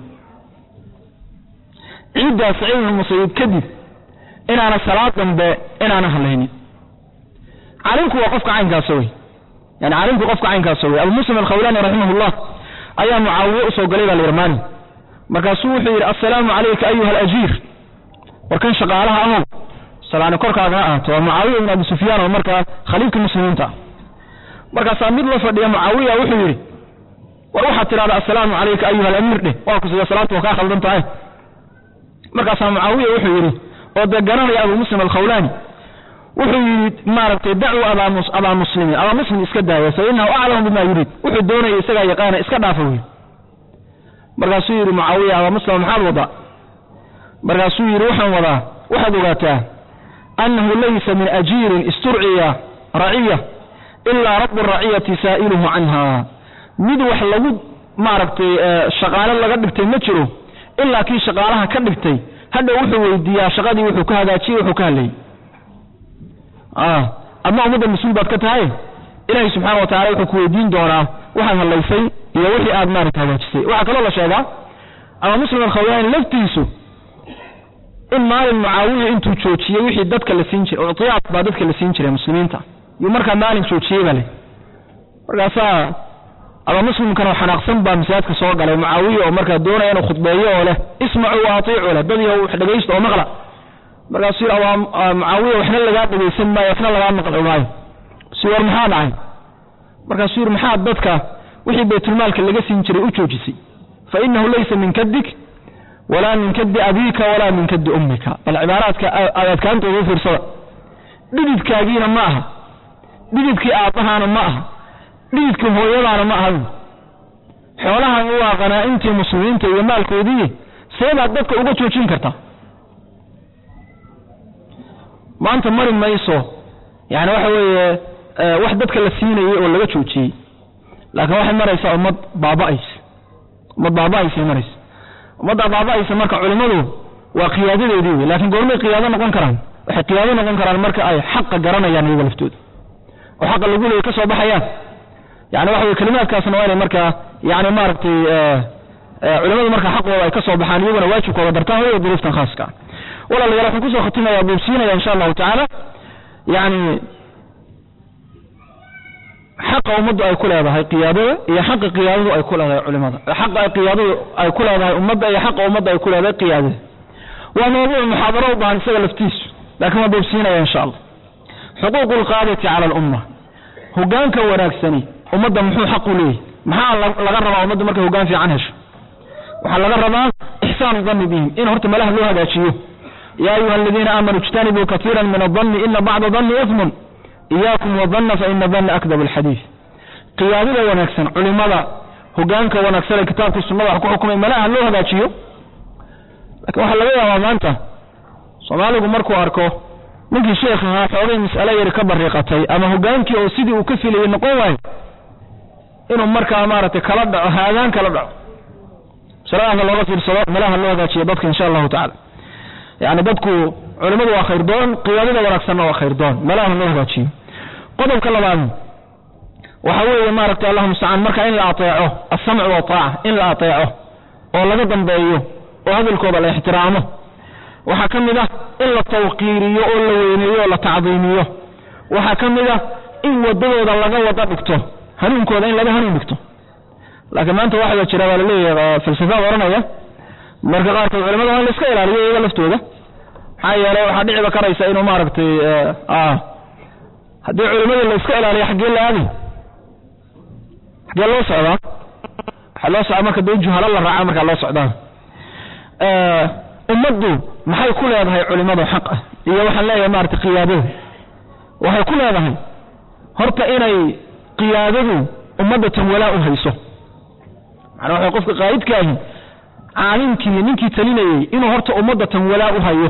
ciiddaa saciid ibnu musayib kadib inaanan salaad dambe inaanan hallaynin caalimku waa qofka caynkaasa wey yani caalimku qofka caynkaasa wey abu muslim alkhawlaani raximahullah ayaa mucaawiye usoo galay baa la yidhi maalin markaasuu wuxuu yidhi assalaamu calayka ayuha alajiir war kan shaqaalaha ahow salaani korkaagana ahaato waa mucaawiya ibn abi sufyaan oo markaa khaliifka muslimiinta ah markaasaa mid la fadhiya mucaawiya wuxuu yidhi war waxaad tidhahda assalaamu calayka ayuha alamiir dheh waa ku sida salaanta waa kaa khaldan tahay markaasaa mucaawiya wuxuu yidhi oo dee garanaya abu muslim alkhawlaani wuxuu yidhi maaragtay dacuu abaa muslimin abaa muslim iska daaya fa inahu aclamu bima yuriid wuxuu doonaya isagaa yaqaana iska dhaafa wey markaasuu yidhi mucaawiya abaa muslim maxaad wadaa markaasuu yidhi waxaan wadaa waxaad ogaataa annahu laysa min ajiirin isturciya raciya ilaa rabu raciyati saa'iluhu canha mid wax lagu maaragtay shaqaale laga dhigtay ma jiro ilaa kii shaqaalaha ka dhigtay hadha wuxuu weydiiyaa shaqadii wuxuu ka hagaajiyey wuxuu ka hadlayey adna ummadda mas-uul baad ka tahay ilaahay subxaana wa tacala wuxuu ku weydiin doonaa waxaad hadlaysay iyo wixii aad maarata hagaajisay waxaa kaloo la sheegaa ama muslim alkhawlaani laftiisu in maalin mucaawiya intuu joojiyey wixii dadka la siin jiray uctiyaad baa dadka la siin jiray muslimiinta yuu markaa maalin joojiyey baa le markaasaa ama muslimkan oo xanaaqsan baa masaajidka soo galay mucaawiya oo markaa doonaya inuu khudbeeyo oo leh ismacuu wa atiicu leh dad yahow wax dhegaysta oo maqla markaasuu yidhi waa mucaawiya waxna lagaa dhegaysan maayo waxna lagaa maqli maayo si war maxaa dhacay markaasuu yidhi maxaa dadka wixii baytulmaalka laga siin jiray u joojisay fa inahu laysa min kadik walaa min kadi abiika walaa min kadi ummika bal cibaaraadka aad adkaantooda u fiirsada dhididkaagiina ma aha dhididkii aabbahaana ma aha dhididkii hooyadaana ma aha xoolahan waa qanaa-intii muslimiinta iyo maalkoodii seebaad dadka uga joojin kartaa maanta mari mayso yani waxa weeye wax dadka la siinayey oo laga joojiyey laakiin waxay maraysaa ummad baaba'aysa ummad baaba'aysay maraysa ummaddaa baaba'aysa marka culimmadu waa qiyaadadeedii wey laakiin goormay qiyaado noqon karaan waxay qiyaado noqon karaan marka ay xaqa garanayaan iyaga laftooda oo xaqa lagu leeyay ka soo baxayaan yani waxa weye kelimaadkaasna waa inay markaa yani maaragtay culimmadu marka xaqooda ay ka soo baxaan iyaguna waajibkooda dartaan waya duruuftan khaaska walaalayaal waxaan kusoo khatimaya buubsiinaya insha allahu tacaala yani xaqa ummaddu ay ku leedahay qiyaadada iyo xaqa qiyaadadu ay ku leedahay culimada xaqa ay qiyaadadu ay ku leedahay ummadda iyo xaqa ummadda ay ku leedahay qiyaadada waa mawduuc muxaadaro u baahan isaga laftiisu laakiin waan buubsiinaya insha allah xuquuqu lqaadati cala alumma hogaanka wanaagsani ummadda muxuu xaq u leeyahy maxaa laga rabaa ummadda markay hogaan fiican hesho waxaa laga rabaa ixsaanu danni bihim in horta malaha loo hagaajiyo ya ayuha aladiina aamanuu ijtanibuu kaiira min adanni ina bacda danni ismun iyaakum wadanna fa ina danna akdab alxadiid qiyaadada wanaagsan culimada hogaanka wanaagsan ee kitaabkii sunnada wax ku xukumay malaha loo hagaajiyo lakin waxaa laga yaabaa maanta soomaaligu markuu arko ninkii sheekh ahaa xoogay mas'ale yari ka bariiqatay ama hogaankii oo sidii uu ka filayay noqon waayo inuu markaa maaragtay kala dhaco haadaan kala dhaco masaladaasa looga fiirsado malaha loo hagaajiyo dadka insha allahu tacala yani dadku culimadu waa khayr doon qiyaadada wanaagsanna waa khayr doon malaha loo hagaajiyo qodobka labaad waxa weeye maaragtay allahu mustacaan marka in la ateeco alsamcu wataaca in la ateeco oo laga dambeeyo oo hadalkooda la ixtiraamo waxaa ka mid ah in la tawqiiriyo oo la weyneeyo oo la tacdiimiyo waxaa ka mid ah in wadadooda laga wada dhigto hanuunkooda in laga hanuun dhigto laakiin maanta waxaa jira waa laleeyahay falsafaad oranaya marka qaarkood culimada waa in la iska ilaaliyo iyaga laftooda maxaa yeelay waxaa dhiciba karaysa inuu maaragtay haddii culimadii la iska ilaaliyo xaggee la aaday dee loo socdaa waxaa loo socdaa marka dee juhalo la raaca markaa loo socdaa ummaddu maxay ku leedahay culimada xaq ah iyo waxaan leeyahay maarata qiyaadada waxay ku leedahay horta inay qiyaadadu ummadda tan walaa u hayso macnaa waxa qofka qaa'idka ahi caalimkii ninkii talinayey inuu horta ummadda tan walaa u hayo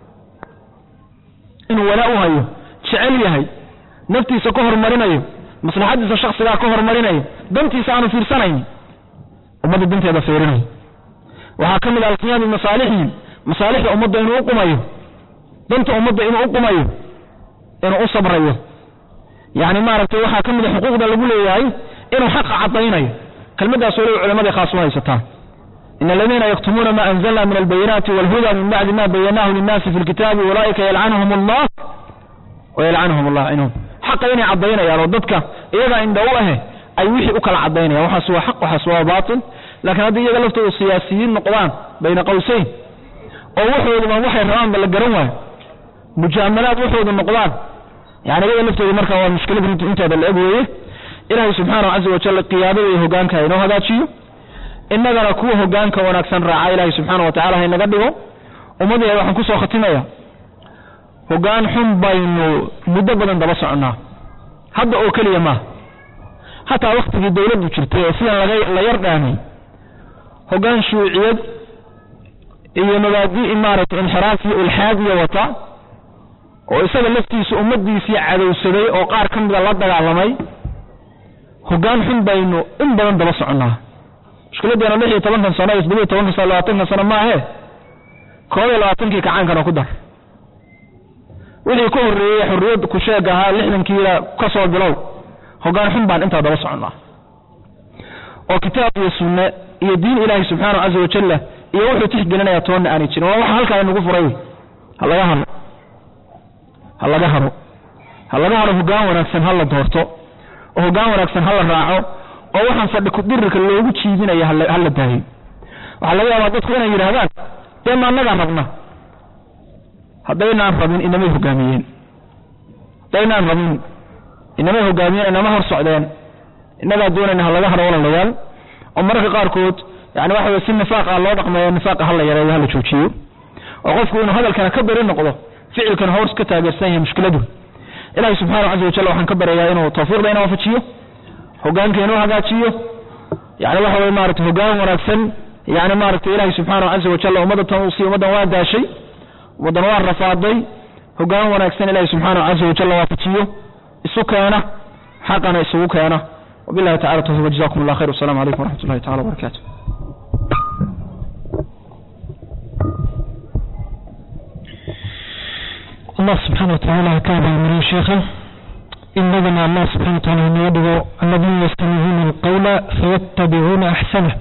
inuu walaa u hayo jecel yahay naftiisa ka hormarinayo maslaxadiisa shaksigaa ka hormarinayo dantiisa aanu fiirsanayn ummadda danteeda fiirinayo waxaa ka mid ah alqiyaam bimasaalixihim masaalixda ummadda inuu u qumayo danta ummadda inuu u qumayo inuu u sabrayo yacni maaragtay waxaa ka mid a xuquuqda lagu leeyahay inuu xaqa caddaynayo kelmaddaas waliba culammadii khaas u haysataa in aladiina yaktumuuna ma anzalna min albayinaati walhuda min bacdi ma bayanahu linnaasi fi lkitaabi ulaa'ika yalcanuhum allah wayalcanuhum allah inhum xaqa inay caddaynayaan oo dadka iyagaa indha u ahe ay wixii u kala caddaynayaan waxaas waa xaq waxaas waa baatil laakiin haddii iyaga laftooda siyaasiyiin noqdaan bayna qawsayn oo waxooduba waxay rabaanba la garan waayo mujaamalaad waxoodu noqdaan yani iyaga laftooda marka waa mushkilad runti inteeda la eg weeye ilaahay subxaanahu caza wajal qiyaadada iyo hogaanka inoo hagaajiyo innagana kuwa hogaanka wanaagsan raaca ilaahay subxaana wa tacala haynaga dhigo ummaddeeda waxaan kusoo khatimaya hogaan xun baynu muddo badan daba soconnaa hadda oo keliya maaha hataa waktigii dawladdu jirtay ee sidan laga la yar dhaamay hogaan shuuciyad iyo mabaadi'i maaragtay inxiraaf iyo ilxaadiya wata oo isaga laftiisa ummaddiisii cadowsaday oo qaar ka mida la dagaalamay hogaan xun baynu in badan daba soconnaa mushkiladeena lix iyo tobankan sano iyo toddobiyo tobankan sano labaatankan sano maahe koob iyo labaatankii kacaankana ku dar wixii ka horreeyey xorriyad ku sheeg ahaa lixdankiina ka soo bilow hogaan xun baan intaa daba soconnaa oo kitaab iyo sunne iyo diin ilaahay subxaanahu caza wajalla iyo wuxuu tixgelinaya toonna aanay jirin waa waxa halkaa inagu furay wey ha laga haro ha laga haro ha laga haro hogaan wanaagsan ha la doorto oo hogaan wanaagsan ha la raaco oo waxaan fadhi kudirirka loogu jiidinaya ha la daayo waxaa laga yaabaa dadku inay yidhaahdaan dee ma annagaa rabna haddaynaan rabin inamay hogaamiyeen haddaynaan rabin inamay hogaamiyeen inama hor socdeen innagaa doonayna ha laga haro walalayaal oo mararka qaarkood yani waxa wey si nifaaqa loo dhaqmeeyo nifaaqa hala yareeyo hala joojiyo oo qofku inuu hadalkana ka beri noqdo ficilkana hoos ka taageersan yahay mushkiladu ilaahay subxaanahu caza wajal waxaan ka baryayaa inuu tawfiiqda ina waafajiyo hogaanka inuu hagaajiyo yani waxa wey maarata hogaan wanaagsan yani maaragtay ilaahay subxaanahu caza wajal ummadda tan uu siiy ummaddan waa daashay ummaddan waa rafaaday hogaan wanaagsan ilaahay subxaanahu caza wajal waafajiyo isu keena xaqana isugu keena wabillahi tacala tawfiq jazakum allah khayr wassalamu calaykum waraxmat ullahi tacala wabarakatu allah subxaana watacaala ha ka abaalmariyo sheekha inagana allah subxana wataala hanaga dhigo aladiina yastamicuuna alqawla fayattabicuuna axsanah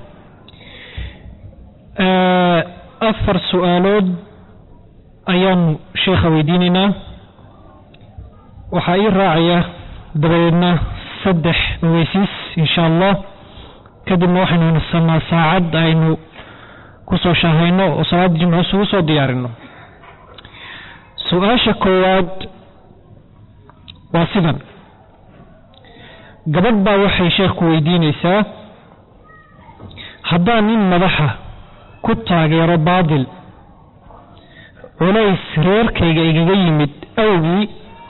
afar su-aalood ayaanu sheekha weydiinaynaa waxaa ii raacaya dabadeedna saddex ogeysiis insha allah kadibna waxaynu nasanaa saacad aynu kusoo shaahayno oo salaada jimco isugu soo diyaarino su-aasha koowaad waa sidan gabadh baa waxay sheekhu weydiinaysaa haddaan nin madaxa ku taageero baadil culays reerkayga igaga yimid awgii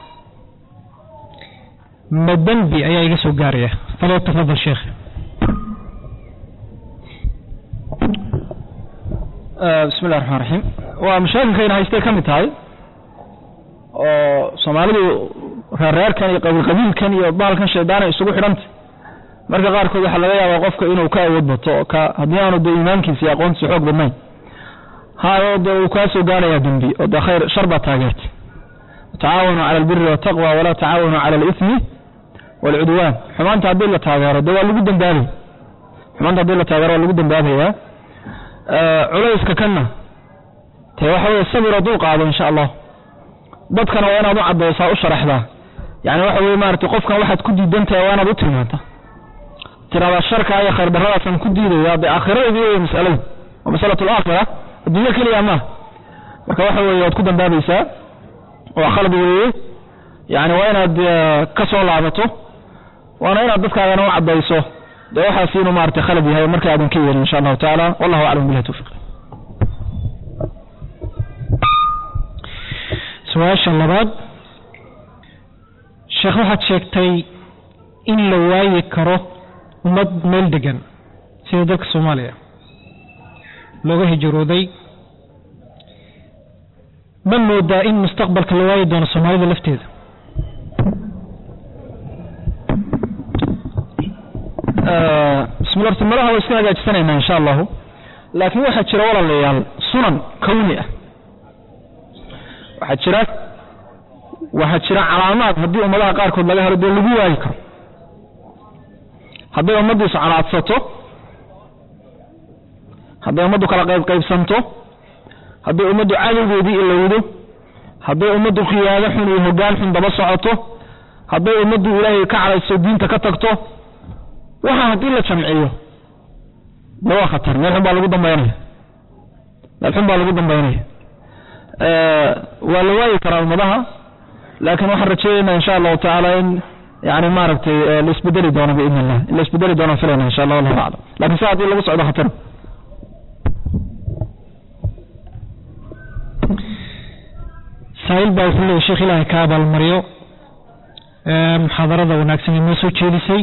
ma dembi ayaa iga soo gaaraya falow tafadal sheekh bismi illahi raxmaan raxiim waa mashaakilkayna haystay ka mid tahay oo soomaalidu reerreerkan iyo qabiilqabiilkan iyo baalkan shaydaanay isugu xidhantay marka qaarkood waxaa laga yaabaa qofka inuu ka awood bato oo ka haddii aanu dee iimaankiisa iyo aqoontiisa xoog badnayn hayo dee uu kaa soo gaarayaa dembi oo dee khayr shar baa taageertay tacaawanu cala albiri waltaqwa walaa tacaawanu cala alismi waalcudwaan xumaanta haddii la taageero dee waa lagu dambaabay xumaanta haddii la taageero waa lagu dambaabayaa culayska kanna dee waxa weye sabiroo dul qaado insha allah dadkana waa inaad u caddaysaa u sharaxdaa yani waxa weye maaragtay qofkan waxaad ku diidantahay waa inaad u tilmaanta tiraada sharka iyo khayr darradaasaan ku diidaya dee aakhiradeedii wey masaladu waa masalatu alaakhira adduunyo keliya maaha marka waxa weeye waad ku dambaabaysaa waa khalad weeye yani waa inaad ka soo laabato waana inaad dadkaagana u caddayso dee waxaas inuu maaragtay khalad yahay marka aadan ka yeelin insha allahu tacaala wallahu aclam billahi tawfiq su-aasha labaad sheekh waxaad sheegtay in la waayi karo ummad meel degan sida dalka soomaaliya looga hijrooday ma moodaa in mustaqbalka la waayi doono soomaalida lafteeda bismillah horta malaha waa iska hagaajisanaynaa insha allahu laakiin waxaa jira walaalayaal sunan kawni ah waxaa jira waxaa jira calaamaad haddii ummadaha qaarkood laga helo dee lagu waayi karo hadday ummaddiisu calaadsato hadday ummaddu kala qayb qaybsanto hadday ummaddu cadowgeedii ilowdo hadday ummaddu khiyaado xun iyo hoggaan xun daba socoto hadday ummaddu ilaahay ka cadayso diinta ka tagto waxa haddii la jamciyo de waa khatar meel xun baa lagu dambaynaya meel xun baa lagu dambaynaya waa la waayi karaa ummadaha laakiin waxaan rajeynaynaa insha allahu tacaala in yani maaragtay la isbedeli doono biidn illah in la isbedeli doono filayna insha allah wallahu aclam lakin si haddii lagu socdo khatar saail baa wuxuu leeyay sheekh ilaahay ka abaalmaryo muxaadarada wanaagsan inoo soo jeedisay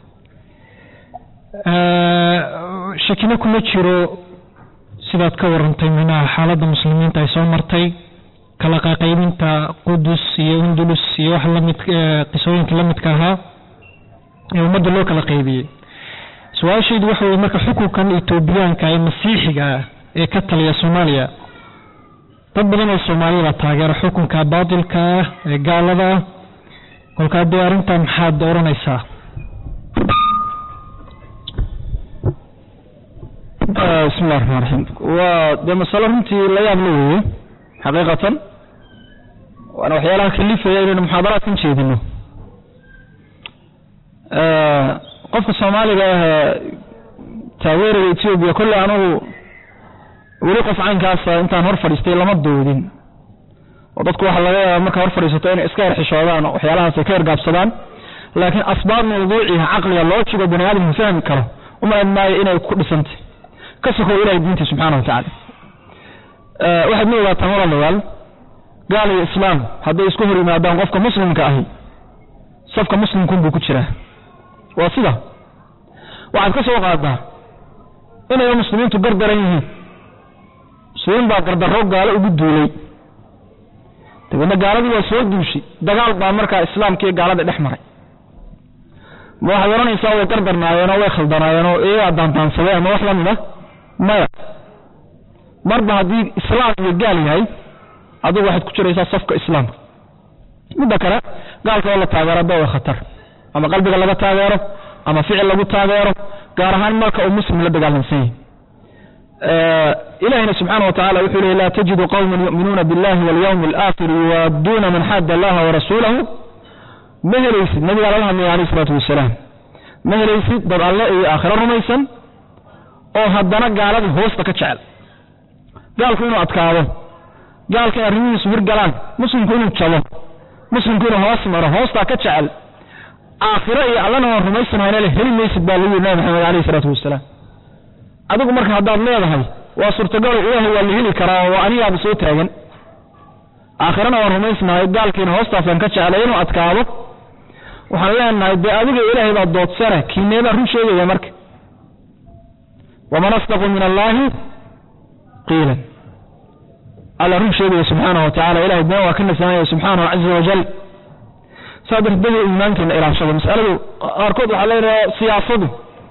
shakino kuma jiro sidaad ka warantay minaha xaaladda muslimiinta ay soo martay kala qaqaybinta qudus iyo undulus iyo wax lamid qisooyinka la midka ahaa ee ummadda loo kala qaybiyey su-aashaydu waxa weye marka xukunkan etoobiyaanka ee masiixiga ah ee ka taliya soomaaliya dad badan oo soomaaliyada taageera xukunka baatilka ah ee gaalada ah kolkaa dee arrintaa maxaad odhanaysaa bismi llahi raxmaan raxiim waa dee masalo runtii la yaab la weeye xaqiiqatan waana waxyaalaha kalifaya inaynu muxaadaraadkan jeedino qofka soomaaliga ah taageeraya etoobiya kolley anugu weli qof caynkaasa intaan hor fadhiistay lama doodin oo dadku waxaa laga yaaba markaa hor fadhiisato inay iska erxishoodaan oo waxyaalahaas ay ka ergaabsadaan laakiin asbaab mawduuciha caqliga loo jigo bani aadamku fahmi karo umalayn maayo inay ku dhisantay ka sokow ilahay diintii subxaana wa tacaala waxaad ma ogaataan walaalayaal gaal iyo islaam hadday isku hor yimaadaan qofka muslimka ahi safka muslimkunbuu ku jiraa waa sida waxaad ka soo qaadaa inay muslimiintu gardaran yihiin muslimiin baa gardarro gaalo ugu duulay dabeedna gaaladii waa soo duushay dagaal baa markaa islaamka iyo gaalada dhex maray ma waxaad odhanaysaa way gardarnaayeenoo way khaldanaayeenoo iyagaa daandaansaday ama wax la mid a maya marba haddii islaam iyo gaal yahay adigu waxaad ku jiraysaa safka islaamka midda kale gaalka oo la taageero da way khatar ama qalbiga laga taageero ama ficil lagu taageero gaar ahaan marka uu muslim la dagaalamsan yahay ilahina subxaana wa tacala wuxuu lehy laa tajidu qowman yu'minuuna biاllahi walyawmi alaakhir yuwaadduuna man xaada allaha warasuulahu ma helaysid nabigaa lala hadlaya alayh isalaatu wasalaam ma helaysid dad alle iyo aakhiro rumaysan oo haddana gaalada hoosta ka jecel gaalku inuu adkaado gaalka in arrimihiisu hirgalaan muslimku inuu jabo muslimku inuu hoos maro hoostaa ka jecel aakhiro iyo allana waan rumaysanayna le heli maysid baa lagu yidhi nabi maxamed alayh isalaatu wasalaam adigu marka haddaad leedahay waa suurtagalo ilaahay waa la heli karaa oo anigaaba soo taagan aakhirana waan rumaysnahay gaalkiina hoostaasaan ka jeclay inuu adkaado waxaan leenahay dee adiga ilaahay baa doodsane kiinee baa run sheegaya marka waman asdaqu min allaahi qiilan alla run sheegaya subxaanahu wa tacala ilahay been waa ka nasaanaya subxaanahu caza wajal saa darteed iimaankeena ilaashada masaladu qaarkood waxaa leedaha siyaasadu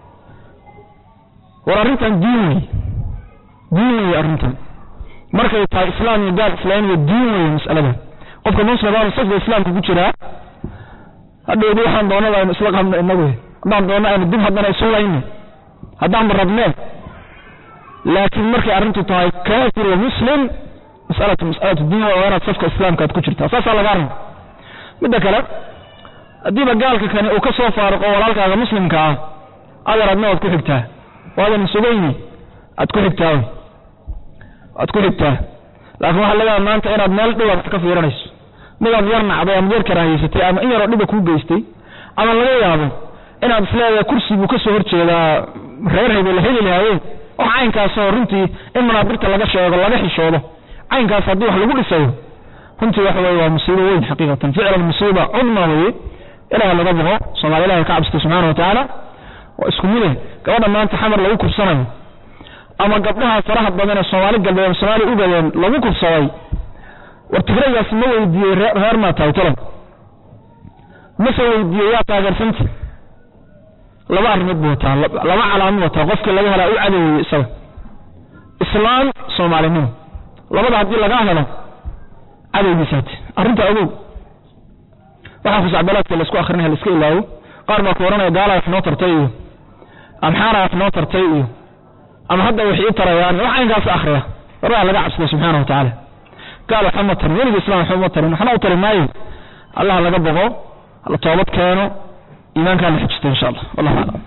war arrintan diin wey diin wey arrintan markay tahay islaam iyo gaal islaamiya diin wey mas'aladan qofka muslimaanu safka islaamka ku jiraa hadhowdi waxaan doonada aynu isla qabno inagu haddaan doonno aynu dib haddana isu layno haddaanba rabneen laakiin markay arrintu tahay kaafir wa muslim masalatu masalatu diin waa inaad safka islaamka aad ku jirtaa saasaa lagaa raba midda kale haddiiba gaalka kani uu ka soo faaruqo walaalkaaga muslimka ah adar adna waad ku xigtaa waadan sugayni aad ku xigtaa aad ku xigtaa laakiin waxaa laga yaaba maanta inaad meel dhibaad ka fiiranayso midaad yar nacday ama yar karaahaysatay ama in yaroo dhiba kuu geystay ama laga yaabo inaad isleedahay kursi buu ka soo horjeedaa reer hebel la heli lahaayeen wax caynkaasoo runtii in manaabirta laga sheego laga xishoodo caynkaas haddii wax lagu dhisayo runtii waxa weye waa musiibo weyn xaqiiqatan ficlan musiiba cudma weye ilaah laga boqo soomaali ilahi ka cabsata subxaana wa tacaala waa isku mide gabadha maanta xamar lagu kubsanayo ama gabdhaha faraha badan ee soomaali galbeed soomaali ugadeen lagu kubsaday war tigraygaas ma weydiiyey reer maa tahay tolon mase weydiiyey yaa taageersanta laba arrimood buu wataa laba calaamo wataa qofkii laga helaa u cadoweye isaga islaam soomaalinimo labada haddii lagaa helo cadowgiisaate arrinta ogow waxaa khusacbalaadka laisku akrinaya la iska ilaawo qaar baa ku ohanaya gaala wax noo tartay iyo amxaara wax noo tartay iyo ama hadda wax ii tarayaan wax caynkaas akhriya warbaa laga cabsada subxaana wa tacaala gaal waxba ma tarin weliga islam waxba ma tarin waxna u tari maayo allah laga boqo la toobad keeno iimaankaa la xijista insha allah wallahu aclam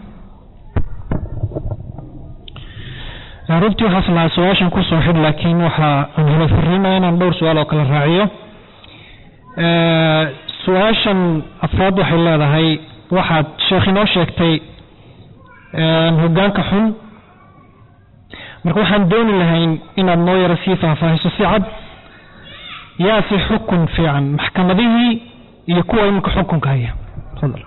runtii waxaas lahaa su-aashan kusoo xidh laakiin waxaa aan helo fariima inaan dhowr su-aal oo kale raaciyo su-aashan afraad waxay leedahay waxaad sheekh inoo sheegtay hoggaanka xun marka waxaan dooni lahayn inaad noo yaro sii faahfaahiso si cad yaa si xukun fiican maxkamadihii iyo kuwa iminka xukunka haya tafadal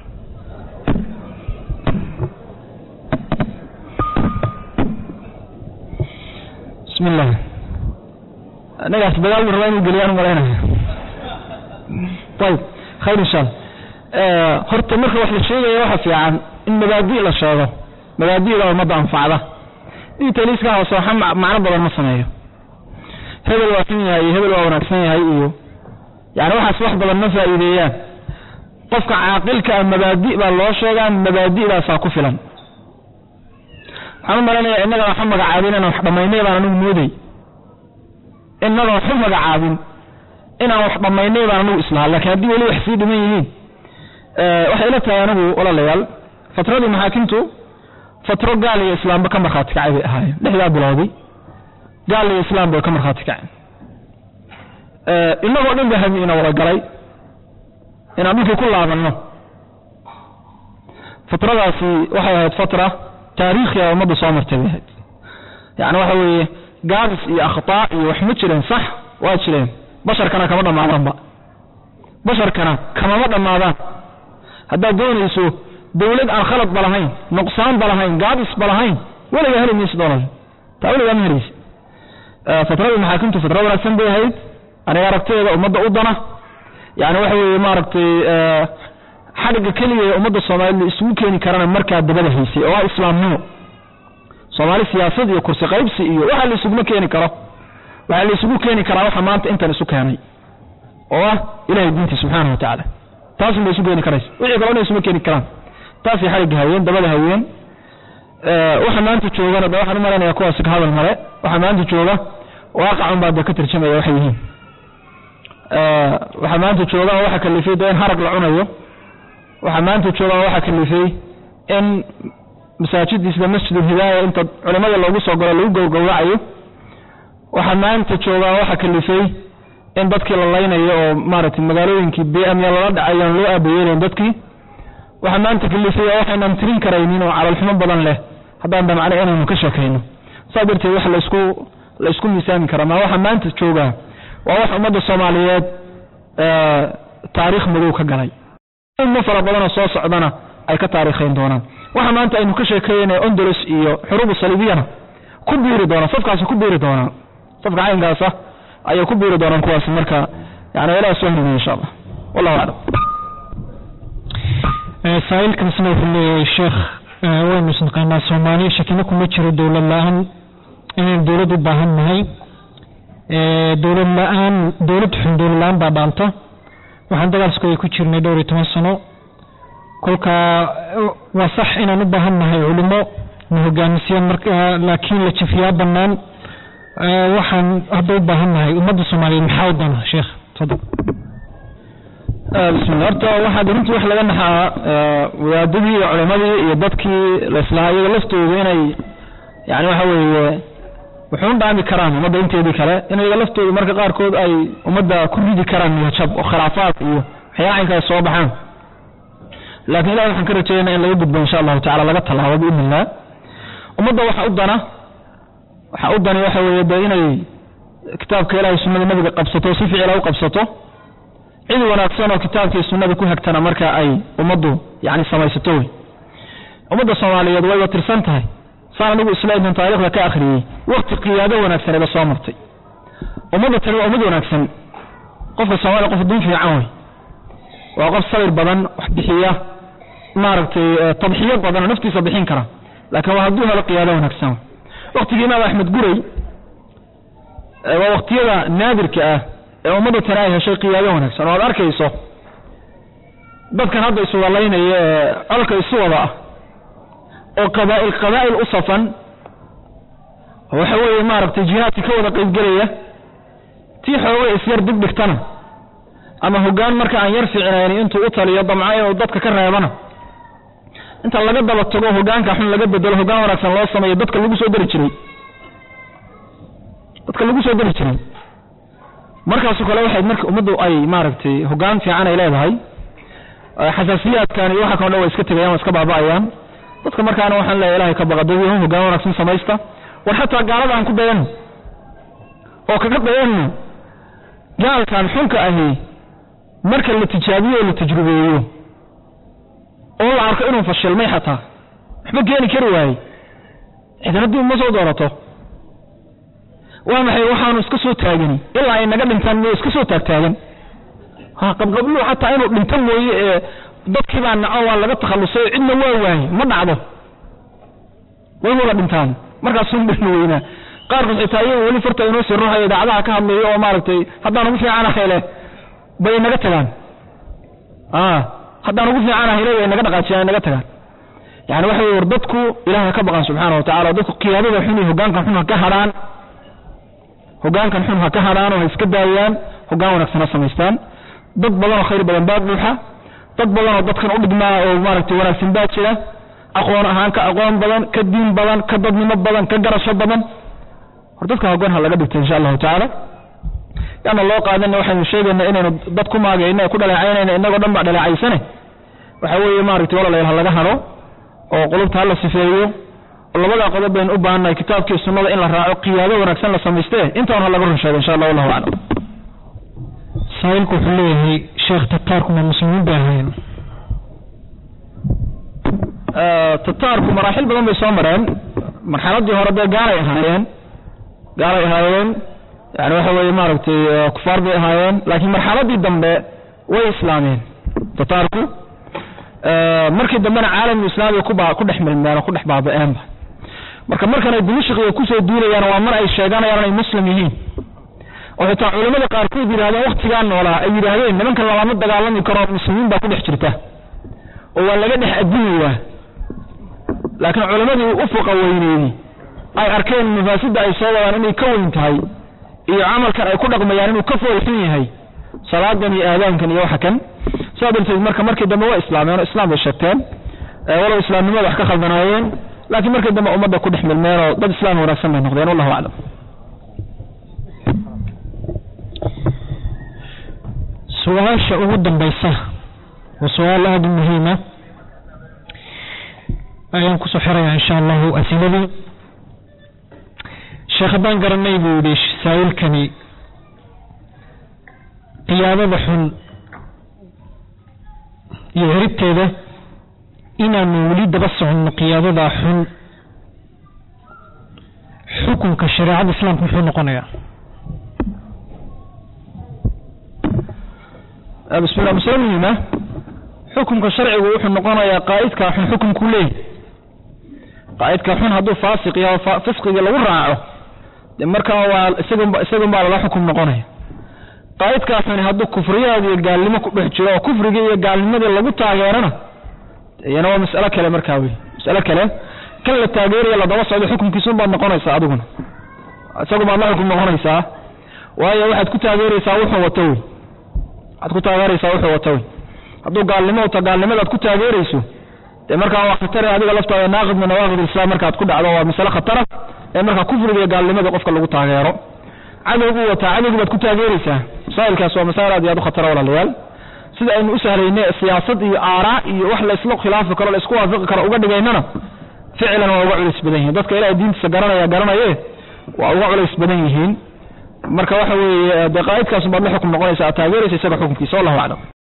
bismi illah anagaas dagaal buu rabaa inuu geliyaan umalaynaya ayib khayr insha allah horta marka wax la sheegaya waxa fiican in mabaadi' la sheego mabaadi'da ummadda anfacda detailiska hoose waxa macno badan ma sameeyo hebel waa xun yahay iyo hebel waa wanaagsan yahay iyo yani waxaas wax badan ma faa'iideeyaan qofka caaqilka ah mabaadi' baa loo sheegaa mabaadi'daasaa ku filan waxaan u malaynayaa innaga waxu magacaabin inaan wax dhammaynay baan anigu mooday innaga waxu magacaabin inaan wax dhammaynay baan anigu islaha lakiin haddii weli wax sii dhiman yihiin waxay ila tahay anigu walaalayaal fatradii maxaakimtu fatro gaal iyo islaamba ka markhaati kacay bay ahaayeen lixdaa bilowday gaal iyo islaam bay ka markhaati kaceen innagoo dhan ba hami ina wada galay inaan dhulkii ku laabanno fatradaasi waxay ahayd fatra taariikhiga ummadda soo martay bay ahayd yani waxa weeye gaabis iyo akhtaa iyo wax ma jireen sax waa jireen basharkana kama dhammaadaanba basharkana kamama dhammaadaan haddaad doonayso dawlad aan khalad ba lahayn nuqsaan ba lahayn gaabis ba lahayn weligaa heli maysid olal taa weligaa ma helaysid fatradii maxaakimtu fatra wanaagsan bay ahayd aniga aragtadeeda ummadda u dana yani waxa weeye maaragtay xadhigga keliya ee ummadda soomaaliyed la isugu keeni karana markaa dabada haysay oo ah islaamnimo soomaali siyaasad iyo kursi qaybsi iyo waxa la isuguma keeni karo waxaa la isugu keeni karaa waxa maanta intan isu keenay oo ah ilahay diintii subxaana wa tacaala taasun bay isu keeni karaysa wixii kalena isuma keeni karaan taasay xadhigga hayeen dabada hayeen waxa maanta joogana de waxaan u malaynayaa kuwaasi ka hadal male waxa maanta jooga waaqacun baa de ka tarjamaya waxay yihiin waxaa maanta joogaan waxa kalifay de in harag la cunayo waxaa maanta joogaan waxa kalifay in masaajidii sida masjid ulhidaaya inta culimada loogu soo galo lagu gowgowracayo waxaa maanta joogaan waxa kalifay in dadkii la laynayo oo maaragtay magaalooyinkii bmya lala dhacayo aan loo aabayeelayn dadkii waxaa maanta kalifay oo waxaynaan tirin karaynin oo calolxumo badan leh haddaan damcno inaynu ka sheekayno saa darteed wax laisku la isku miisaami karaa maa waxa maanta joogaa waa wax ummadda soomaaliyeed taariikh madow ka galay mo fara badanoo soo socdana ay ka taariikhayn doonaan waxa maanta aynu ka sheekeeyena ondolos iyo xuruubu saliibiyana ku biiri doonaan safkaasi ku biiri doonaan safka caynkaasa ayay ku biiri doonaan kuwaasi marka yani ilaah soo heliyo insha allah wallahu aclam saailkaasna wuxuu leeyahay sheekh waynu isnaqaanaa soomaaliya shakino kuma jiro dowlad la-aan inaynu dowlad u baahan nahay dowlad la-aan dowlad xun dowlad la-aan baa dhaanta waxaan dagaalskooda ku jirnay dhowr iyo toban sano kolkaa waa sax inaan u baahan nahay culimo na hogaamisiyaan marka laakiin la jafiyaa banaan waxaan hadda u baahan nahay ummadda soomaaliyeed maxaa u dana sheekh tafadal bismillah horta waxaad runtii wax laga naxaa wadaadadii iyo culimadii iyo dadkii laislahaa iyaga laftooda inay yani waxa weeye wuxuun dhaami karaan ummadda inteedii kale in iyaga laftooda marka qaarkood ay ummadda ku ridi karaan niyajab oo khilaafaad iyo waxyaala caynkaas soo baxaan laakiin ilahi waxaan ka rajeeynaa in laga gudbo insha allahu tacala laga tallaabo biidni illah ummadda waxa u dana waxa u dani waxa weeye dee inay kitaabka ilahay sunnada nabiga qabsato si ficila u qabsato cid wanaagsan oo kitaabkii sunnada ku hagtana marka ay ummaddu yani samaysato wey ummadda soomaaliyeed wayba tirsan tahay saan anigu islaamkan taarikhda ka akhriyey wakti qiyaado wanaagsaneba soo martay ummadda tani waa ummad wanaagsan qofka soomaaliya qof dun fiican wey waa qof sabir badan wax bixiya maaragtay tadxiyo badan oo naftiisa bixin kara laakiin waa hadduu helo qiyaado wanaagsan wey waktigii imaam axmed guray waa waktiyada naadirka ah ee ummadda tani ay heshay qiyaado wanaagsan oo aad arkayso dadkan hadda iswadalaynaya ee colka isu wada ah oo qabaa'il qabaa'il u safan waxa weeye maaragtay jihaadka ka wada qaybgelaya tii xoogay isyar dig dhigtana ama hoggaan marka aan yar fiicnayni intuu u taliyo damco inuu dadka ka reebana inta laga daba tago hoggaanka xun laga bedelo hoggaan wanaagsan loo sameeyo dadka lagu soo dari jiray dadka lagu soo dari jiray markaasoo kale waxay marka ummaddu ay maaragtay hoggaan fiican ay leedahay xasaasiyaadkan iyo waxa kao dhan way iska tegayaan way iska baaba'ayaan dadka markaana waxaan leeyahay ilahay ka baqa dadweynuhu hoggaan wanaagsan samaysta war xataa gaalada aan ku dayano oo kaga dayanno gaalkan xunka ahi marka la tijaabiyo oo la tajrubeeyo oo la arko inuu fashilmay xataa waxba keeni kari waayey cidna dib ma soo doorato waa maxay waxaanu iska soo taagani ilaa ay naga dhintaan miyo iska soo taagtaagan ha qabqabluhu xataa inuu dhinto mooye ee dadkii baa naco waa laga takhallusay cidna waa waaye ma dhacdo way wada dhintaan markaasuun dhirna weynaa qaarkood xitaa iyaga weli farta inoo sii ruuxayo idaacadaha ka hadlayo oo maaragtay haddaan ugu fiicanahay leh bay naga tagaan haddaan ugu fiicanahay le way naga dhaqaajiyaan naga tagaan yani waxa wey war dadku ilahay ka baqan subxaana wa tacala dadku qiyaadada xun iyo hoggaankan xun ha ka hadhaan hoggaankan xun ha ka hadhaan oo ha iska daayaan hoggaan wanaagsan ha samaystaan dad badan oo khayr badan baa buuxa dad badan oo dadkan u dhigmaa oo maaragtay wanaagsan baa jira aqoon ahaan ka aqoon badan ka diin badan ka dadnimo badan ka garasho badan hor dadka hoggaan ha laga dhigta insha allahu tacaala yaana loo qaadana waxaynu sheegaynaa inaynu dad ku maagayna ku dhaleecaynayna inagoo dhan ba dhaleecaysane waxa weeye maaragtay walaalayaal ha laga hado oo qulubta ha la sifeeyo oo labadaa qodob baynu u baahannahay kitaabkii sunnada in la raaco qiyaado wanaagsan la samayste intaan ha laga run sheego insha allah wallahu aclam saa'ilku wuxuu leeyahay sheekh tataarkuma muslimiin bay ahaayeen tataarku maraaxil badan bay soo mareen marxaladii hore dee gaalay ahaayeen gaalay ahaayeen yani waxa weeye maaragtay kufaar bay ahaayeen laakiin marxaladii dambe way islaameen tataarku markii dambena caalamul islaamiga kuba ku dhex milmeen oo ku dhex baaba'eenba marka markan ay dimashqiga kusoo duulayaan waa mar ay sheeganayaan inay muslim yihiin oo xitaa culamada qaarkood yidhahdeen waktigaa noolaa ay yidhaahdeen nimankan lagama dagaalami karo muslimiin baa ku dhex jirta oo waa laga dhex adinayaa laakiin culamadii ufuqa weyneeyey ay arkeen mafaasidda ay soo wadaan inay ka weyn tahay iyo camalkan ay ku dhaqmayaan inuu ka foolxun yahay salaadan iyo aadaankan iyo waxa kan saa darteed marka markii dambe waa islaameen oo islaam bay sheegteen walow islaamnimada wax ka khaldanaayeen laakiin markii dambe ummadda ku dhex milmeen oo dad islaam wanaagsan bay noqdeen wallahu aclam su-aasha ugu dambaysa waa su-aal aada u muhiima ayaan kusoo xirayaa insha allahu asiladii sheekh haddaan garanay buu yihi saa'ilkani qiyaadada xun iyo heribteeda inaanu weli daba soconno qiyaadada xun xukunka shareecada islaamka muxuu noqonayaa bismillah masale muhiima xukunka sharcigu wuxuu noqonayaa qaa'idka xun xukunkuu leeyahy qaa'idka xun hadduu faasiq yaho fisqiga lagu raaco de markaa waa isagun isagun baa lala xukum noqonaya qaa'idkaa xuni hadduu kufriyaad iyo gaalnimo ku dhex jiro oo kufrigii iyo gaalnimadii lagu taageerana iyana waa mas'alo kale markaa wey mas'alo kale kan la taageeraya ladaba socdo xukunkiisun baad noqonaysaa adiguna isagun baad la xukum noqonaysaa waayo waxaad ku taageeraysaa wuxuu wato wey waxaad ku taageeraysaa wuxuu wato wey hadduu gaalnimo wata gaalnimadaad ku taageerayso dee markaa waa khatare adiga laftaada naaqid min nawaaqid islam markaad ku dhacdo waa masale khatara ee markaa kufriga iyo gaalnimada qofka lagu taageero cadowgu wataa cadowgii baad ku taageeraysaa masaa'ilkaas waa masaa'il aad iyo aad u khatara walaalayaal sida aynu u sahlayne siyaasad iyo aaraa iyo wax laysla khilaafi karo laysku waafaqi karo uga dhigaynana ficlan waa uga culays badan yihiin dadka ilahay diintiisa garanaya garanaye waa uga culays badan yihiin marka waxa weeye dee qaa'idkaas baad la xukum noqonaysa aad taageeraysa isaga xukunkiisa wallahu aclam